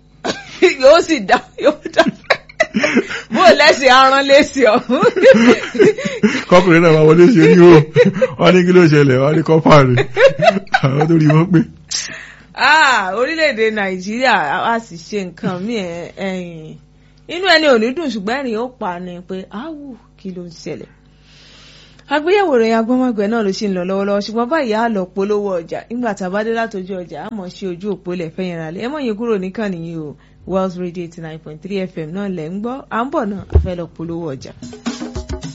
yóò sì dá yóò dá bó lẹ́sìn aràn lẹ́sìn ọ̀hún. kọkùnrin náà máa wọ léèsì oníhò wọ́n ní kí ló ṣẹlẹ̀ wọ́n ní kọ́pà rẹ̀ àwọn tó rí wọ́n pé Ah, orílẹ̀-èdè nàìjíríà a sì ṣe nǹkan míì ẹ̀, ẹ̀yìn inú ẹni ò ní dùn ṣùgbọ́n ẹ̀rín ó pa ni pé áwù kí ló ń ṣẹlẹ̀ àgbéyẹ̀wò rẹ̀ agbọ́mọgbẹ̀ náà ló sì ń lọ lọ́wọ́lọ́wọ́ ṣùgbọ́n báyìí á lọ polówó ọjà nígbà tá a bá dé látọjú ọjà á mọ̀ sí ojú òpó lẹ̀ fẹ́yìn ra lẹ̀ ẹ mọ̀ yín kúrò níkànnì yìí o Wells Radio eighty nine point three FM náà lẹ̀ ń gbọ́ à ń bọ̀ náà a fẹ́ lọ polówó ọjà.